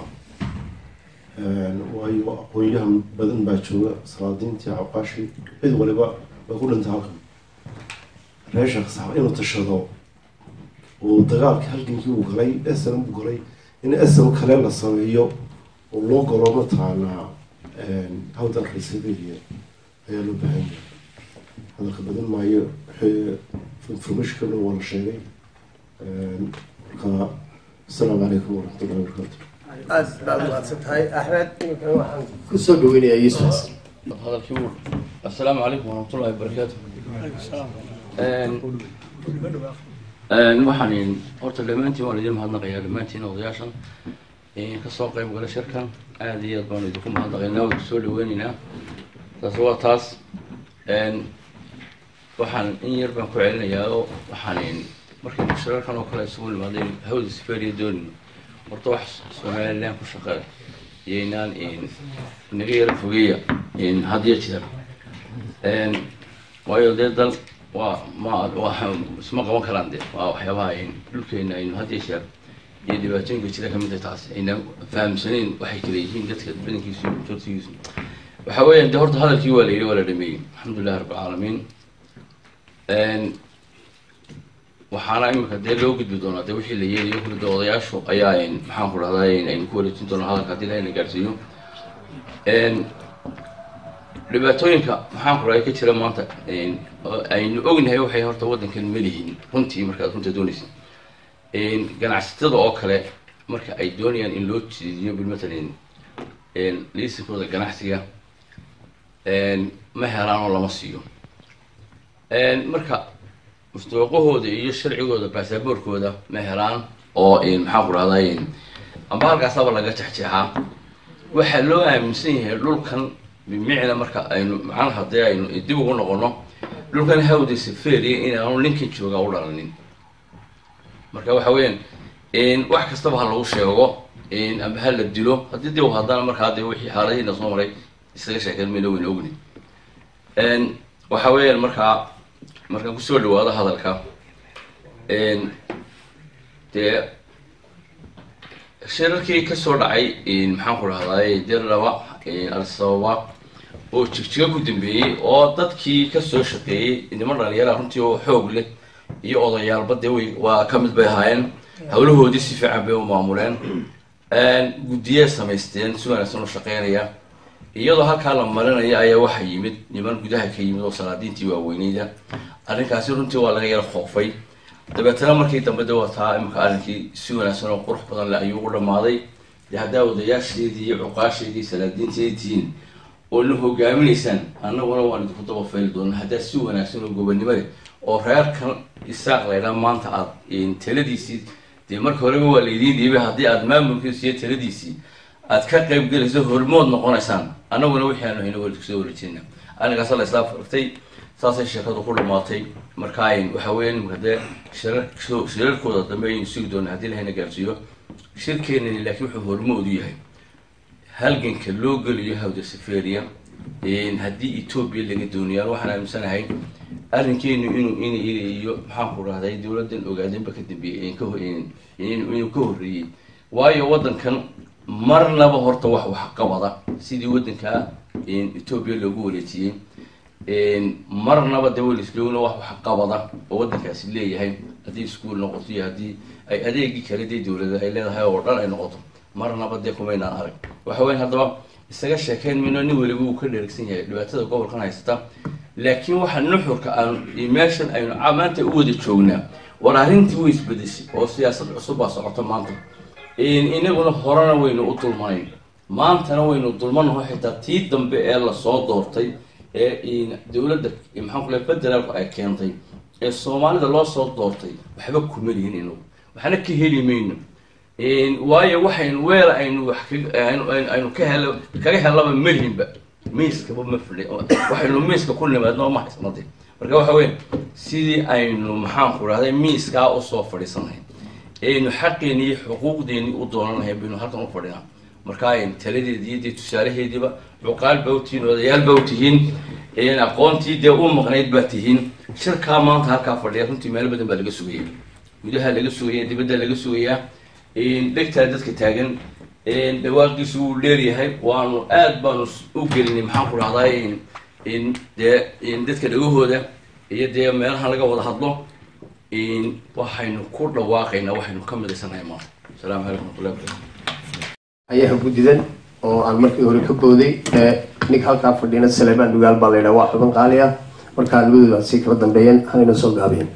waayo aqoon-yahan badan baa jooga salaadiintii caqaashi cid waliba way ku dhintay halkan reesha sax inuu tashado oo dagaalka halgankii uu galay esam uu galay in esam kale la sameeyo oo loo galo mataqaanaa hawdan reseveria ayaa loo baahan yahay hadalka badan maayo informationkana waa la sheegay marka asalaamu calaykum waraxmatullahi wabarakaatu aad baad mahadsan tahay axmed iminkana waxaan kusoo dhaweynayaa yuusuf xasan hadalkii uu assalaamu calaykum waraxmatullahi wabarakaatu waxaan horta dhammaantiin waan idin mahadnaqayaa dhammaantiin odayaashan kasoo qayb gala shirkan aada iyo aad baan idinku mahadnaqaynaa waan kusoo dhaweyneynaa taas waa taas waxaan in yar baan ku celinayaa oo waxaan markaynu shirarkan oo kale isugu nimaadeen hawda siferiya doonino horta wax somaliland ku shaqeeya iyaynaan naga yara fogeeya had iyo jeer waayo dee dal waa ma waa isma qaban karaan de waa waxyaabaha dhulkeena aynu had iyo jeer iyo dhibaatooyinka jira kamid tahay taas ayna fahamsanayn waxay kala yihiin dadka badankiisu jortigiisu waxa weeyaan de horta hadalkii waa la yidhi waa la dhameeyey alxamdulillahi rabbilcaalamiin waxaana imika dee loo gudbi doonaa de wixii la yeelayo kuli de odayaashu ayaa maxaan ku dhahdaa aynu ku wareejin doonaa hadalka haddii ilahay na gaarsiiyo dhibaatooyinka maxaan ku dhahay ka jira maanta aynu ognahay waxay horta waddankan malihin runtii markaad runta doonaysa ganacsatada oo kale marka ay doonayaan in loo jeediyo bilmatalan liisinkooda ganacsiga ma helaan oo lama siiyo marka mustawaqahooda iyo sharcigooda baasaboorkooda ma helaan oo maxaan ku dhahdaa amba halkaasaba laga jexjeexaa waxaa loo aaminsan yahay dhulkan bimicna marka aynu macnaha haddii aynu dib ugu noqono dhulkan hawda saferiya inaanu ninkan jooga u dhalanin marka waxa weeyaan wax kastaba ha lagu sheego amba ha la dilo haddii dib haddana markaa dee wixii xaaladihiina soo maray isaga sheekeen mayna weyna ogni waxa weeyaan markaa markaan kusoo dhawaado hadalka dee shirarkii kasoo dhacay maxaan ku dhahdaay dirlaba al-sababa oo jigjiga ku dambeeyey oo dadkii kasoo shaqeeyey niman dhalinyara runtii oo xoog leh iyo odayaalba dee way waa kamid bay ahaayeen hawlahoodii si fiican bay u maamuleen guddiyee samaysteen si wanaagsan u shaqeynaya iyadoo halkaa la marinaya ayaa waxaa yimid niman gudaha ka yimid oo salaadiintii waaweyneyda arrinkaasi runtii waa laga yara khoofay dabeetana markii dambe de wataa imika arrinkii si wanaagsan oo qurux badan leh ayuu u dhamaaday dee haddaa odayaasheedii iyo cuqaasheedii salaadiinteedii tihiin oo na hogaaminaysaan annaguna waan idinku daba fayli doonaa haddaa si wanaagsan oo gobonnimo leh oo reerkan isaaq laydhaa maanta aad taladiisii dee marka horeba waa laydiin dhiibay haddii aad maamulkiisa iyo taladiisii aad ka qayb gelayso hormood noqonaysaan annaguna wixii aanu hayno wali kusoo wareejinayna arrinkaasa la islaam faragtay saasay sheekadu ku dhamaatay marka waxa weya nimka dee shirar shirarkooda dambe aynu sugi doona haddii lahayna gaarsiiyo shirkeenani laakiin wuxuu hormood u yahay halganka loo geliyo hawda safaria haddii etoobiya laga doonayaan waxaan aaminsanahay arrinkeenu inuu in iyo maxaan ku rahday dowladdan ogaadeenba ka dambeeyey inuu ka horreeyey waayo waddankan marnaba horta wax waxqabada sidii waddanka etoobiya loogu wareejiyey marnaba de welislowna wax waxqabada oo waddankaasi leeyahay haddii iskuol noqoto iyo haddii ay adeegii kale dee dowlada ay leedahay oo dhan ay noqoto marnaba dee kumaynaan arag waxa weyan haddaba isaga sheekeyn mayno nin weliba uu ka dheregsan yahay dhibaatada gobolkan haysata laakiin waxa nuxurka aanu meeshan aynu maanta u wada joognaa war arrintii way isbedeshay oo siyaasad cusub baa socota maanta inaguna horena waynu u dulmanayn maantana waynu dulmanaho xitaa tii dambe ee lasoo doortay ee dowladda maxaan ku lehay federaalku ay keentay ee soomaalida loo soo doortay waxba kuma lihin inagu waxna ka heli mayno waayo waxaynu weel aynu wax aynu ka hel kaga helaba melihinba miiskaba ma fidhi waxaynu miiska ku nimaadno ma haysnade marka waxa weya sidii aynu maxaan ku rahday miiskaa usoo fadhiisanahay aynu xaqeeni iyo xuquuqdeeni u doonanahay baynu halkan u fadhinaa marka aynu taladeedi iyo dee tusaalaheediiba cuqaal baa utihiin odayaal baa utihiin aqoontii dee u maqnayd baa tihiin shirkaa maanta halkaa fadhiya runtii meelo badan baa laga sugaya gudaha laga sugaya dibadda laga sugayaa dhegtaa dadka taagan dhawaaqiisu wuu dheeryahay waanu aad baanu u gelinay maxaan ku rahdaa dee dadka dhagahooda iyo dee meelahan laga wada hadlo waxaynu ku dhawaaqaynaa waxaynu ka midaysanahay maanta asalaamu calaykum watullahi barakatu ayaha guddidan oo aan markii hore ka booday ninka halkaa fadhiyana saleebaan dhugaal baa laydhaha waa xuban qaali ah markaa labadooda sii kala dambeeyeen hanayna soo gaabiyeen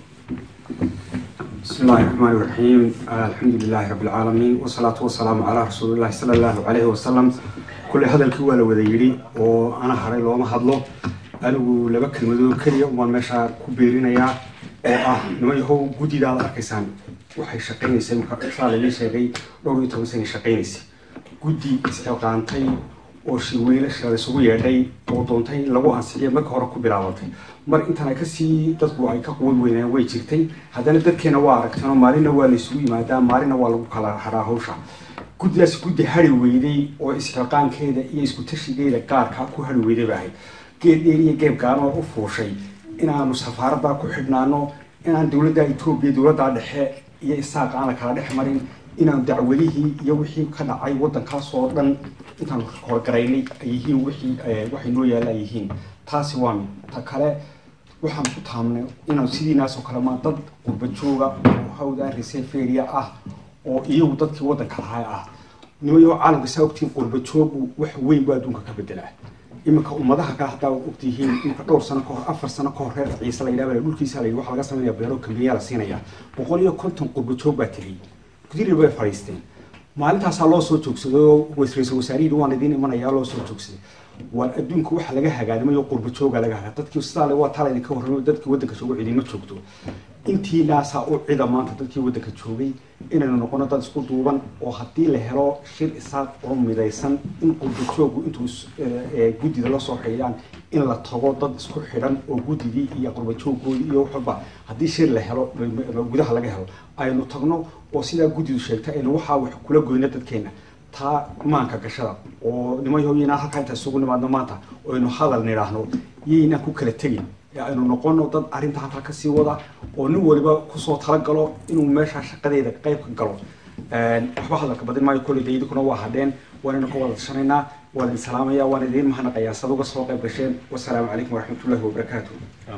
بسم الله الرحمن الرحيم الحمد لله رب العالمين والصلاة والسلام على رسول الله صلى الله عليه وسلم كل هذا الكوال وذيري وأنا هري لو ما هضله أنا لبك المدو كلي وما مشى كبيرين يا آه نما يهو جودي على أركيسان وحي شقين سين صار لي شيء لو يتوسين شقين سي جودي استوقعنتي oo shirweylasha isugu yeedhay oo doontay in lagu ansixiyo marka hore ku bilaabatay mar intaan ay kasii dadku ay ka quwad weynaan way jirtay haddana dadkeena waa aragteen oo maalinna waa la isugu yimaadaa maalinna waa lagu kala haraa hawsha guddidaas guddi hari weyday oo isxilqaankeeda iyo isku tashigeeda gaarka ku hari weyday ba ahayd geed dheer iyo geeb gaanoo u fuushay inaanu safaaradda ku xidhnaano inaan dowladda etoobiya dowladda dhexe iyo isaaq aan la kala dhex marin inaan dacwadihii iyo wixii ka dhacay waddankaas oo dhan intaan horgaraynay ay yihiin wixii waxay noo yaalla ay yihiin taasi waa mid ta kale waxaan ku taamnay inaan sidiinaasoo kale maa dad qurba jooga oo hawdaan reseferia ah oo iyagu dadkii waddanka lahaa ah nimayo caalamka saa ogtihiin qurba joogu wax weyn buu adduunka ka bedelaa iminka ummadaha kale haddaa ogtihiin iminka dhowr sano kahor afar sano kahor reer ciise la yidhaha dhulkiisa la yidhi waxaa laga sameynaya beero kambiyaa la siinaya boqol iyo konton qurba joog baa tegey gudiri bay fadhiisteen maalintaasaa loo soo joogsaday oo ra-iisul wasaarihii waan idiin imanayaa loo soo joogsaday waa adduunka waxa laga hagaadimayo qurba jooga laga hagaa dadkii sidaa waa tala idinka warramay dadkii waddanka jooga cidima joogto intiinaasaa u cida maanta dadkii waddanka joogay inaynu noqono dad isku duuban oo haddii la helo shir isaaq oo midaysan in qurba joogu intuu guddida la soo xidhiidhaan in la tago dad isku xidhan oo guddidii iyo qurba jooggoodii iyo waxba haddii shir la helo gudaha laga helo aynu tagno oo sidaa guddidu sheegtay aynu waxaa wax kula goyno dadkeena taa maanka gashada oo nimayoyinaan halkaa inta isugu nimaadno maanta oo aynu hadal nidhaahno yaynaan ku kala tegin ee aynu noqono dad arrinta halkaa kasii wada oo nin waliba kusoo talagalo inuu meeshaa shaqadeeda qayb ka galo waxba hadalka badin maayo kolley de idinkuna waa hadheen waanaynu ka wada tashanaynaa waan idin salaamaya waan idiin mahadnaqayaa sad uga soo qayb gasheen wasalaamu calaykum waraxmatullahi wabarakaatu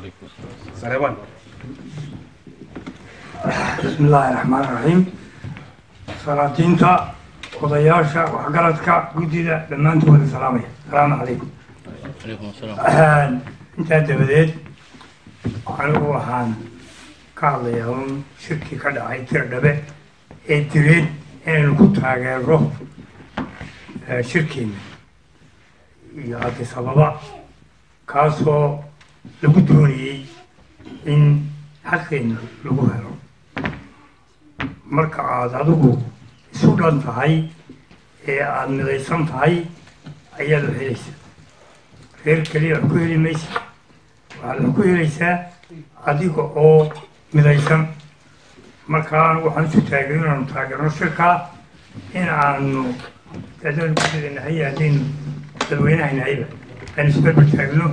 sareebaan بسم الله الرحمن الرحيم salaadiinta odayaasha waxgaradka guddida dhammaantooda salaamaya asalaamu calaykum calaykum asalaam intaa dabadeed anigu waxaan ka hadlayaa un shirkii ka dhacay tir dhabe ee direed inaynu ku taageero eh, shirkeena iyo addis ababa kaasoo lagu doonayey in xaqeena lagu helo marka aad adigu isu dhan tahay ee aada midaysan tahay ayaad wax helaysaa reer keliya wax ku heli maysa waxaad wax ku helaysaa adiga oo midaysan markaa waxaan isu taagay inaanu taageerno shirkaa in aanu dadaan gudadenahay haddaynu dadweynaha nahayba aynu isberber taagno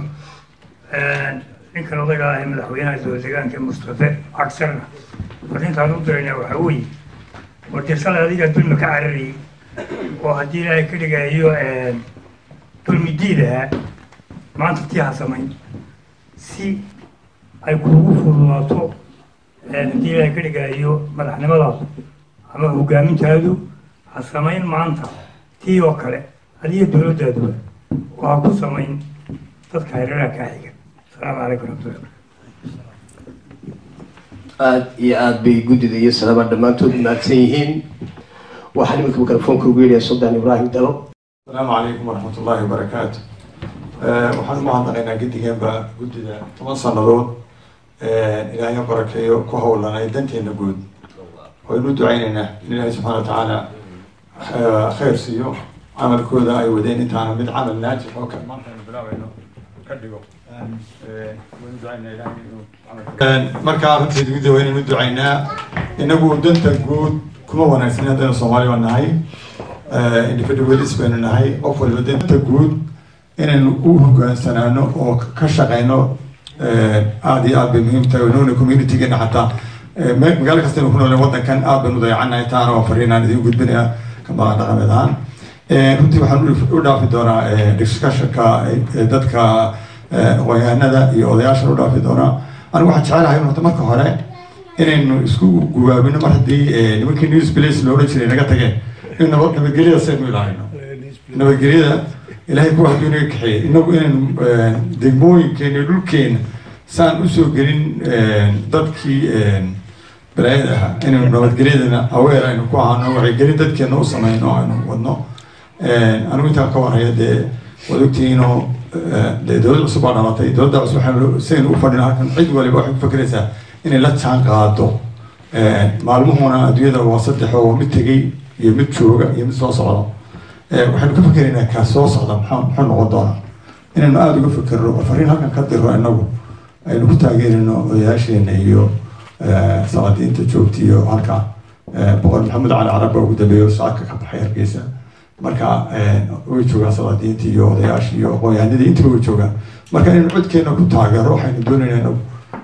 ninkan odaga ah ee madaxweynaha dowlad deegaanka mustafe cagsarna arrintaan u diraynaa waxaa weeye warde shalay adiga dulmi ka cararayay oo haddii ilaahay ka dhigayo dulmi diidaha maanta tii ha samayn si ay kuugu fududaato haddii ilaahay ka dhigayo madaxnimadaadu ama hogaamintaadu ha samayn maanta tii oo kale adiga dowladdaaduba oo ha ku samayn dadka hareeraha kaa xiga asalaamu calaykum waraxmatullahi aada iyo aada bay guddida iyo salaba dhammaantood mahadsan yihiin waxaan iminka mikrofoonka ugu yeedhaya suldan ibraahim dalo asalaamu calaykum waraxmat ullaahi wabarakaatu waxaan u mahadnaqaynaa guddigeenba guddida toban sannadood ilaahay ha barakeeyo ku howlanay danteena guud waynu ducaynaynaa in ilaahay subxaana wa tacaala khayr siiyo camalkooda ay wadeen intaana mid camal naajix oo kale maanta aynu bilaabayno ka dhigo waynu ducaynaa ilaahay inuu camalka- markaa runteed guddiga waynaynu ducaynaa inagu danta guud kuma wanaagsan haddaynu soomaali baa nahay individualis baynu nahay qof walba danta guud inaynu u hogaansanaano oo ka shaqeyno aada iyo aad bay muhiim tahay noona communitygeena xataa me- magaalo kastaynu ku nooleen wadankan aad baynu dayacanahay taana waa fariinaan idin gudbinaya kama dhaqameed ahaan runtii waxaan u- u dhaafi doonaa discussionka eh, dadka eh, aqoonyahanada iyo odayaasha u dhaafi doonaa anigu waxaan jecelahay horta marka hore inaynu isku gubaabino mar haddii eh, nimankii news place loola jiray naga tageen in nabad nabadgelyada saynu ilaahayno nabadgelyada ilaahay kuwa hadduu inaga kaxeeyey inagu inaynu eh, degmooyinkeena dhulkeena saan usoo gelin eh, dadkii eh, balaayada ahaa inaynu nabadgelyadana aweer aynu ku ahaano wacyigelin dadkeena u sameyno aynu wadno anigu intaan ka warhaya dee waad ogtihiinoo dee dowlad cusub baa dhalatay dowladda cusub waxaynu saynu u fadhina halkan cid waliba waxay ku fakeraysaa inay la jaan qaado maalmuhuna adduunyada waa saddex oo mid tegey iyo mid jooga iyo mid soo socda waxaynu ka fakeraynaa kaa soo socda maxaa muxuu noqon doonaa inaynu aada uga fekerno oo fariin halkan ka diro inagu aynu ku taageerino odayaasheena iyo salaadiinta joogta iyo halka boqor maxamed cali carab baa ugu dambeeya saaka ka baxay hargeysa marka way joogaan salaadiinta iyo odayaasha iyo aqoonyahanadii intaba way joogaan marka inaynu codkeena ku taageero waxaynu doonaynaa inagu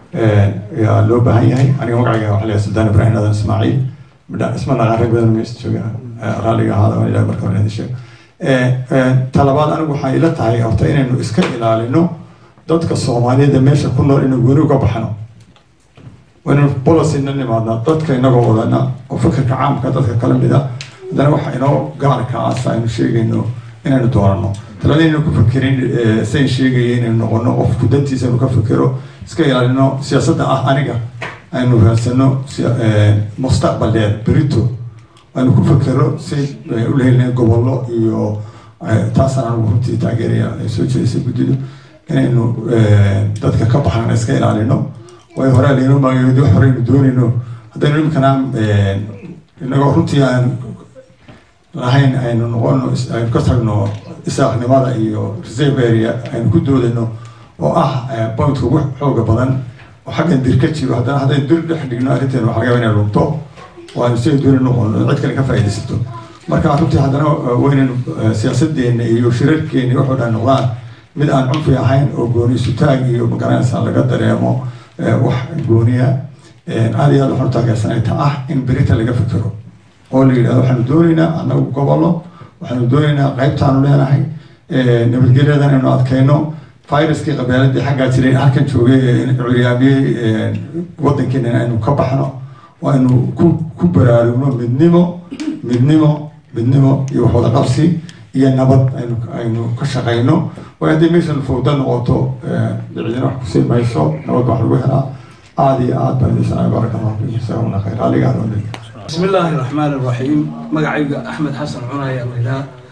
yaa loo baahan yahay aniga magacayga waxaa leeyahay suldaan ibraahim adan ismaaciil midha isma naqaan rag badan meesha joogaan raalliga ahaada waan ilahay marka hore idin sheego talabaad anigu waxay ila tahay horta inaynu iska ilaalino dadka soomaaliyada meesha ku nool inaynu gooni uga baxno waynu policyna nimaadna dadka inagoo wadana oo fikirka caamka dadka kala mid a haddana waxa inoo gaarka asa aynu sheegayno inaynu doorano talada inaynu ku fikirin sayn sheegaya inaynu noqono qofku dantiisa aynu ka fikiro iska ilaalino siyaasadda ah aniga aynu raadsano mustaqbaleed berito aynu ku fikiro si u lehelina gobollo iyo taasaan anigu runtii taageeraya ay soo jeedisay guddidu inaynu dadka ka baxnana iska ilaalino way horaa laynoo maagayodi wax horeynu doonayno haddaynu imikana inagoo runtii aan lahayn aynu noqono aynu ka tagno isaaqnimada iyo reserve area aynu ku doodayno oo ah pointka ugu xooga badan oo xaggan dir ka jiro haddana haddaynu dir dhex dhigno arrinteenu waxaa laga yaaba inay lunto oo aynu siday doonay noqono cid kale ka faa'iidaysato marka runtii haddana waynaynu siyaasadeena iyo shirarkeena waxoo dhan noqdaan mid aan cunfi ahayn oo gooni isutaag iyo magaranaysa laga dareemo wax gooniya aad iyo aad waxaan u taageersanay ta ah in berita laga fikiro oo la yidhahdo waxaanu doonaynaa annagu gobollo waxaanu doonaynaa qaybtaanu leenahay nabadgelyadan aynu adkayno viruskii qabaaladii xaggaa jiray halkan joogay curyaamiyey wadankeena aynu ka baxno oo aynu ku ku baraarugno midnimo midnimo midnimo iyo waxwada qabsi iyo nabad aynu aynu ka shaqayno way haddii meeshan fawda noqoto cidina wax kusii mayso nabad wax lagu helaa aada iyo aad baan idin sanaa baaraka allahu fiikum jazakumullah khayr aliga aad بسم الله الرحمن الرحيم مقعي أحمد حسن عناية الله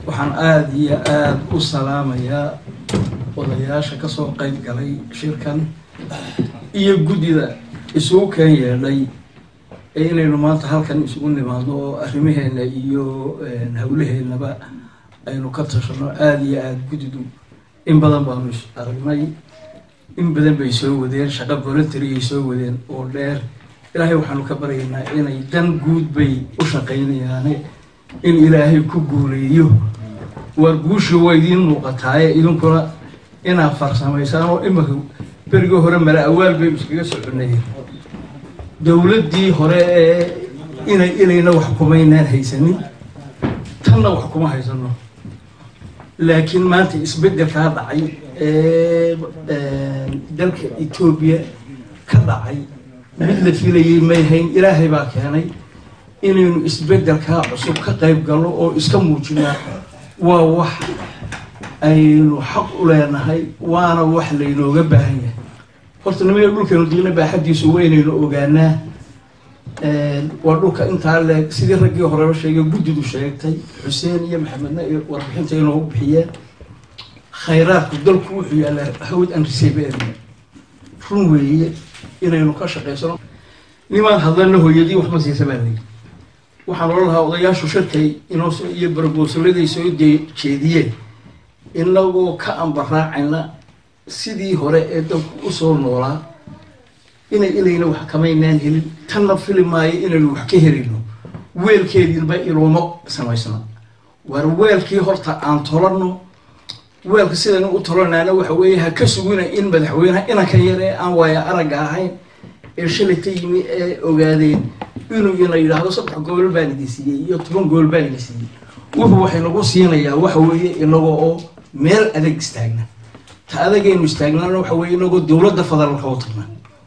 waxaan aada iyo aada u salaamayaa odayaasha kasoo qeyb galay shirkan iyo guddida isugu keen yeedhay ee inaynu maanta halkan isugu nimaadno oo arrimaheena iyo hawlaheennaba aynu ka tashano aada iyo aada guddidu in badan baanu is aragnay in badan bay soo wadeen shaqo voluntary ay soo wadeen oo dheer ilaahay waxaanu ka baryaynaa inay dan guud bay u shaqaynayaane in ilaahay ku guuleeyo waar guushii waa idiin muuqataaye idinkuna inaad farsamaysaan oo imanka berigii hore mala awaal bay iskaga soconayeen dowladdii hore ee inay ilayna wax kumaynaan haysanin tanna wax kuma haysano laakiin maanta isbeddelkaa dhacay ee dalka etoobiya ka dhacay mid la filayay may hayn ilaahay baa keenay inaynu isbeddelkaa cusub ka qayb galno oo iska muujinaa waa wax aynu xaq u leenahay waana wax laynooga baahan yahay horta nimaya dhulkeenu diina baaxadiisu waynaynu ogaanaa waa dhulka intaa leeg sidii raggii horeba sheegay guddidu sheegtay xuseen iyo maxamedna iyo warbixinta inoogu bixiyeen khayraadku dalku wuxuu yaallaa hawd an resebeerna run weeye inaynu ka shaqaysano nimaan hadlana hooyadii waxma siisa baa layidhi waxaan ohan lahaa odayaashu shirkay inoo iyo barboosaladay soo jeediyeen inagoo ka ambaraacayna sidii hore ee dalku usoo noolaa inay ilayna wax kamaynaan helin tanna fili maayo inaynu wax ka helino weelkeediinba ilooma samaysna waar weelkii horta aan tolano weelka sidaynu u tolanaana waxa weeye ha ka sugina in madaxweyneha inanka yar ee aan waaya aragga ahayn ee shalayta yimi ee ogaadeen inuu ina yidhaahdo saddex gobol baan idin siiyey iyo toban gobol baan idin siiyey wuxuu waxay nagu siinayaa waxa weeye inagoo oo meel adag istaagna ta adagaynu istaagnaana waxa weeye inagoo dowladda federaalka u tagna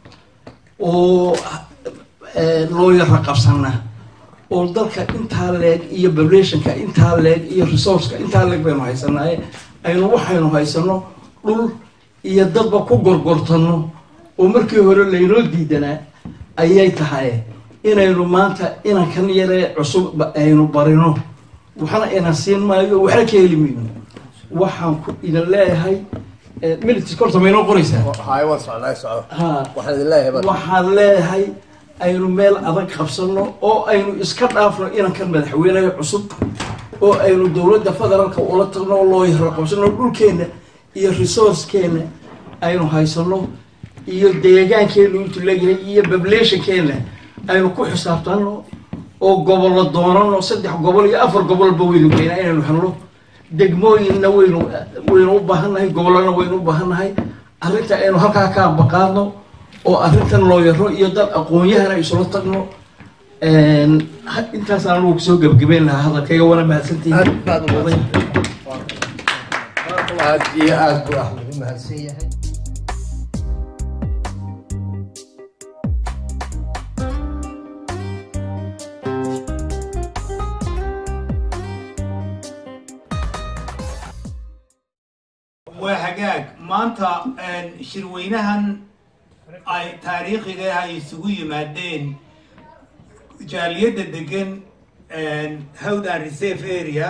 oo loo yara qabsana oo dalka intaa leeg iyo populationka intaa leeg iyo resourceka intaa leeg baynu haysanaaye aynu waxaynu haysano dhul iyo dadba ku gorgortano oo markii hore laynoo diidanaa ayay tahay inaynu maanta inankan yaree cusub aynu barino waxna ina siin maayo waxna ka heli mayno waxaan ku idin leeyahay military korta maynoo qoraysaa hay waan socnaa soco ha waxaan idin leeyahay baa waxaan leeyahay aynu meel adag qabsano oo aynu iska dhaafno inankan madaxweyneha cusub oo aynu dowladda federaalka ula tagno oo loo yaro qabsano dhulkeena iyo resourcekeena aynu haysano iyo deegaankeenu intuu leeyahay iyo populationkeena aynu ku xisaabtano oo gobollo doonano saddex gobol iyo afar gobolba waynu geynaa inaynu helno degmooyinna waynu waynu u baahannahay gobollona waynu u baahannahay arrinta aynu halkaa ka ambaqaadno oo arrintan loo yaro iyo dad aqoon-yahana isula tagno intaasaan anugu kusoo gebagabeyn lahaa hadalkayga wana mahadsantihiin aad baad u mahadsan aad iyo aad buu axmed u mahadsan yahay waa hagaag maanta shirweynahan ay taariikhiga ay isugu yimaadeen jaaliyadda degan howdan reserve area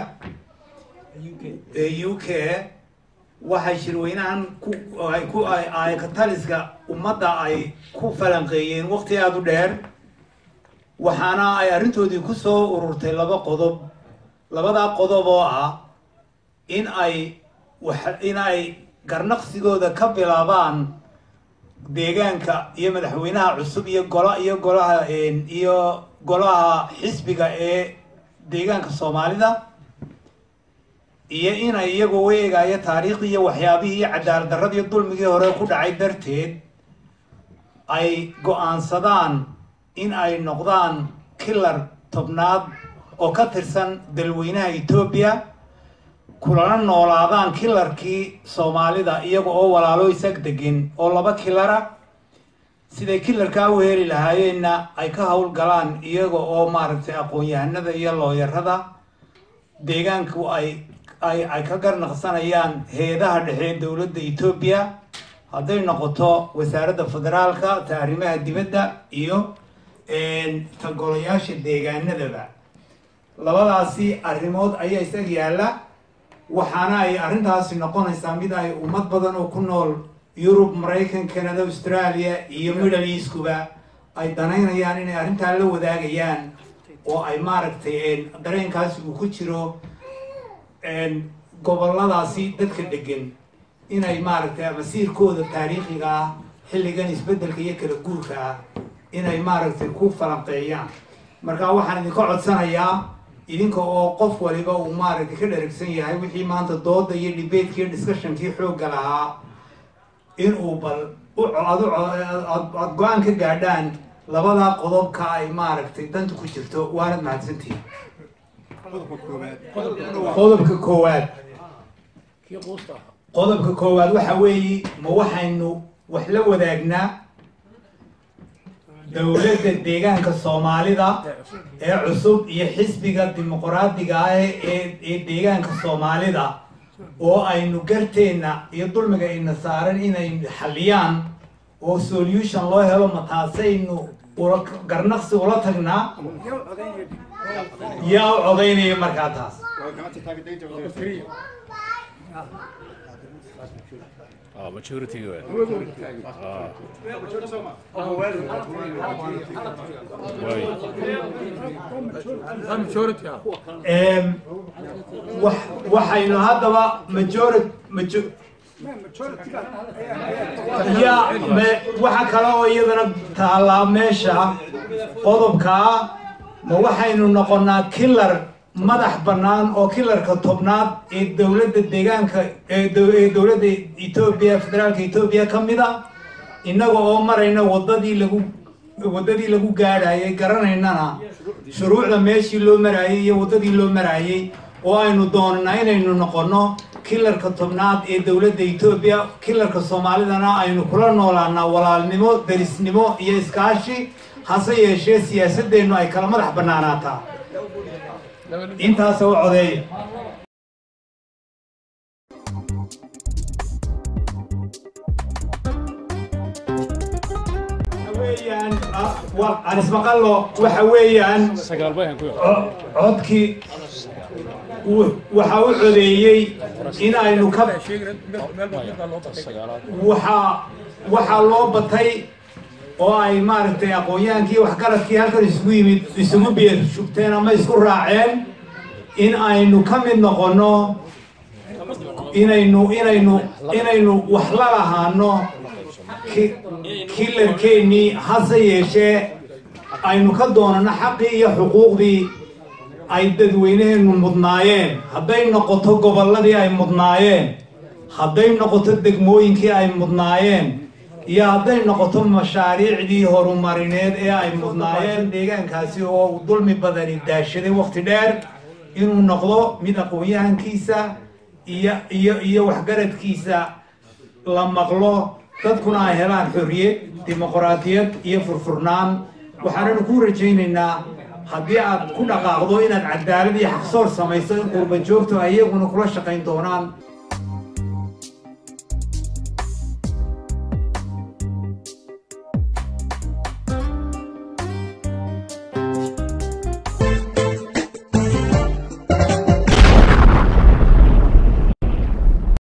ee u k waxay shirweynahan ku ay ku ay kataliska ummadda ay ku falanqeeyeen waqti aada u dheer waxaana ay arrintoodii ku soo ururtay laba qodob labadaa qodob oo ah in ay wax in ay garnaqsigooda ka bilaabaan deegaanka iyo madaxweynaha cusub iyo gola iyo golaha iyo golaha xisbiga ee deegaanka soomaalida iyo inay iyagoo eegaayo taariikhdii iyo waxyaabihii iyo cadaalad darradii dulmigii hore ku dhacay darteed ay go-aansadaan in ay noqdaan kilar tobnaad oo ka tirsan dalweynaha etoobiya kulana noolaadaan kilarkii soomaalida iyaga oo walaalo isag degin oo laba kilara siday kilarkaa u heli lahaayeenna ay ka howlgalaan iyaga oo maaragtay aqoon-yahanada iyo looyarada deegaanku ay ay ay ka garnaqsanayaan heedaha dhexe dowladda etoobiya hadday noqoto wasaaradda federaalka ta arrimaha dibadda iyo ta golayaasha deegaanadaba labadaasi arrimood ayaa isag yaalla waxaana ay arrintaasi noqonaysaa mid ay ummad badan oo ku nool yurub maraykan canada australia iyo middle eastkuba ay danaynayaan inay arrintaa la wadaagayaan oo ay maaragtay dareenkaasi uu ku jiro goboladaasi dadka degan inay maaragtay masiirkooda taariikhiga ah xilligan isbeddelka iyo kala guurka ah inay maaragtay ku falanqeeyaan marka waxaan idinka codsanayaa idinka oo qof waliba uu maaragtay ka dheragsan yahay wixii maanta dooda iyo debateki iyo discussionkii xoogga lahaa inuu bal aada go-aan ka gaadhaan labadaa qodobka ay maaragtay danta ku jirto waanad mahadsantihin qodobka koowaad qodobka koowaad waxa weeye ma waxaynu wax la wadaagnaa dowladda deegaanka soomaalida ee cusub iyo xisbiga dimuqraadiga ah ee ee deegaanka soomaalida oo aynu garteenna iyo dulmiga ina saaran inay xalliyaan oo solution loo helo ma taasaynu ula garnaqsi ula tagnaa yaa u codaynaya markaa taas waxaynu haddaba majority majo ya waxa kale oo iyadana taallaa meesha qodobka ah ma waxaynu noqonnaa killar madax bannaan oo killarka tobnaad ee dowladda deegaanka ee dowladda etoobiya federaalka etoobiya ka mid a innaga oo marayna waddadii lagu waddadii lagu gaadhayay garanaynana shuruucda meeshii loo maraayay iyo waddadii loo maraayay oo aynu doonanaa inaynu noqonno killarka tobnaad ee dowladda etoobiya killarka soomaalidana aynu kula noolaanaa walaalnimo derisnimo iyo iskaashi hase yeeshee siyaasadeennu ay kala madax bannaanaataa intaasa u codeeya weeyaan anismaqallo waxa weeyaan codkii waxa u codeeyey in aynu ka waxaa waxaa loo batay oo ay maaragtay aqoon-yahankii waxgaradkii halkan isugu yimid isugu biir shubteen ama isku raaceen in aynu ka mid noqonno inaynu inaynu inaynu wax la lahaano killarkeennii hase yeeshee aynu ka doonano xaqii iyo xuquuqdii ay dadweyneheenu mudnaayeen hadday noqoto gobolladii ay mudnaayeen hadday noqoto degmooyinkii ay mudnaayeen iyo hadday noqoto mashaariicdii horumarineed ee ay mudnaayeen deegaankaasi oo uu dulmi badani daashaday waqti dheer inuu noqdo mid aqoon-yahankiisa iyo iyo iyo waxgaradkiisa la maqlo dadkuna ay helaan xorriyad dimuqraadiyad iyo furfurnaan waxaananu ku rajaynaynaa haddii aad ku dhaqaaqdo inaad cadaalad iyo xaqsoor samayso in qurba joogto ay iyaguna kula shaqayn doonaan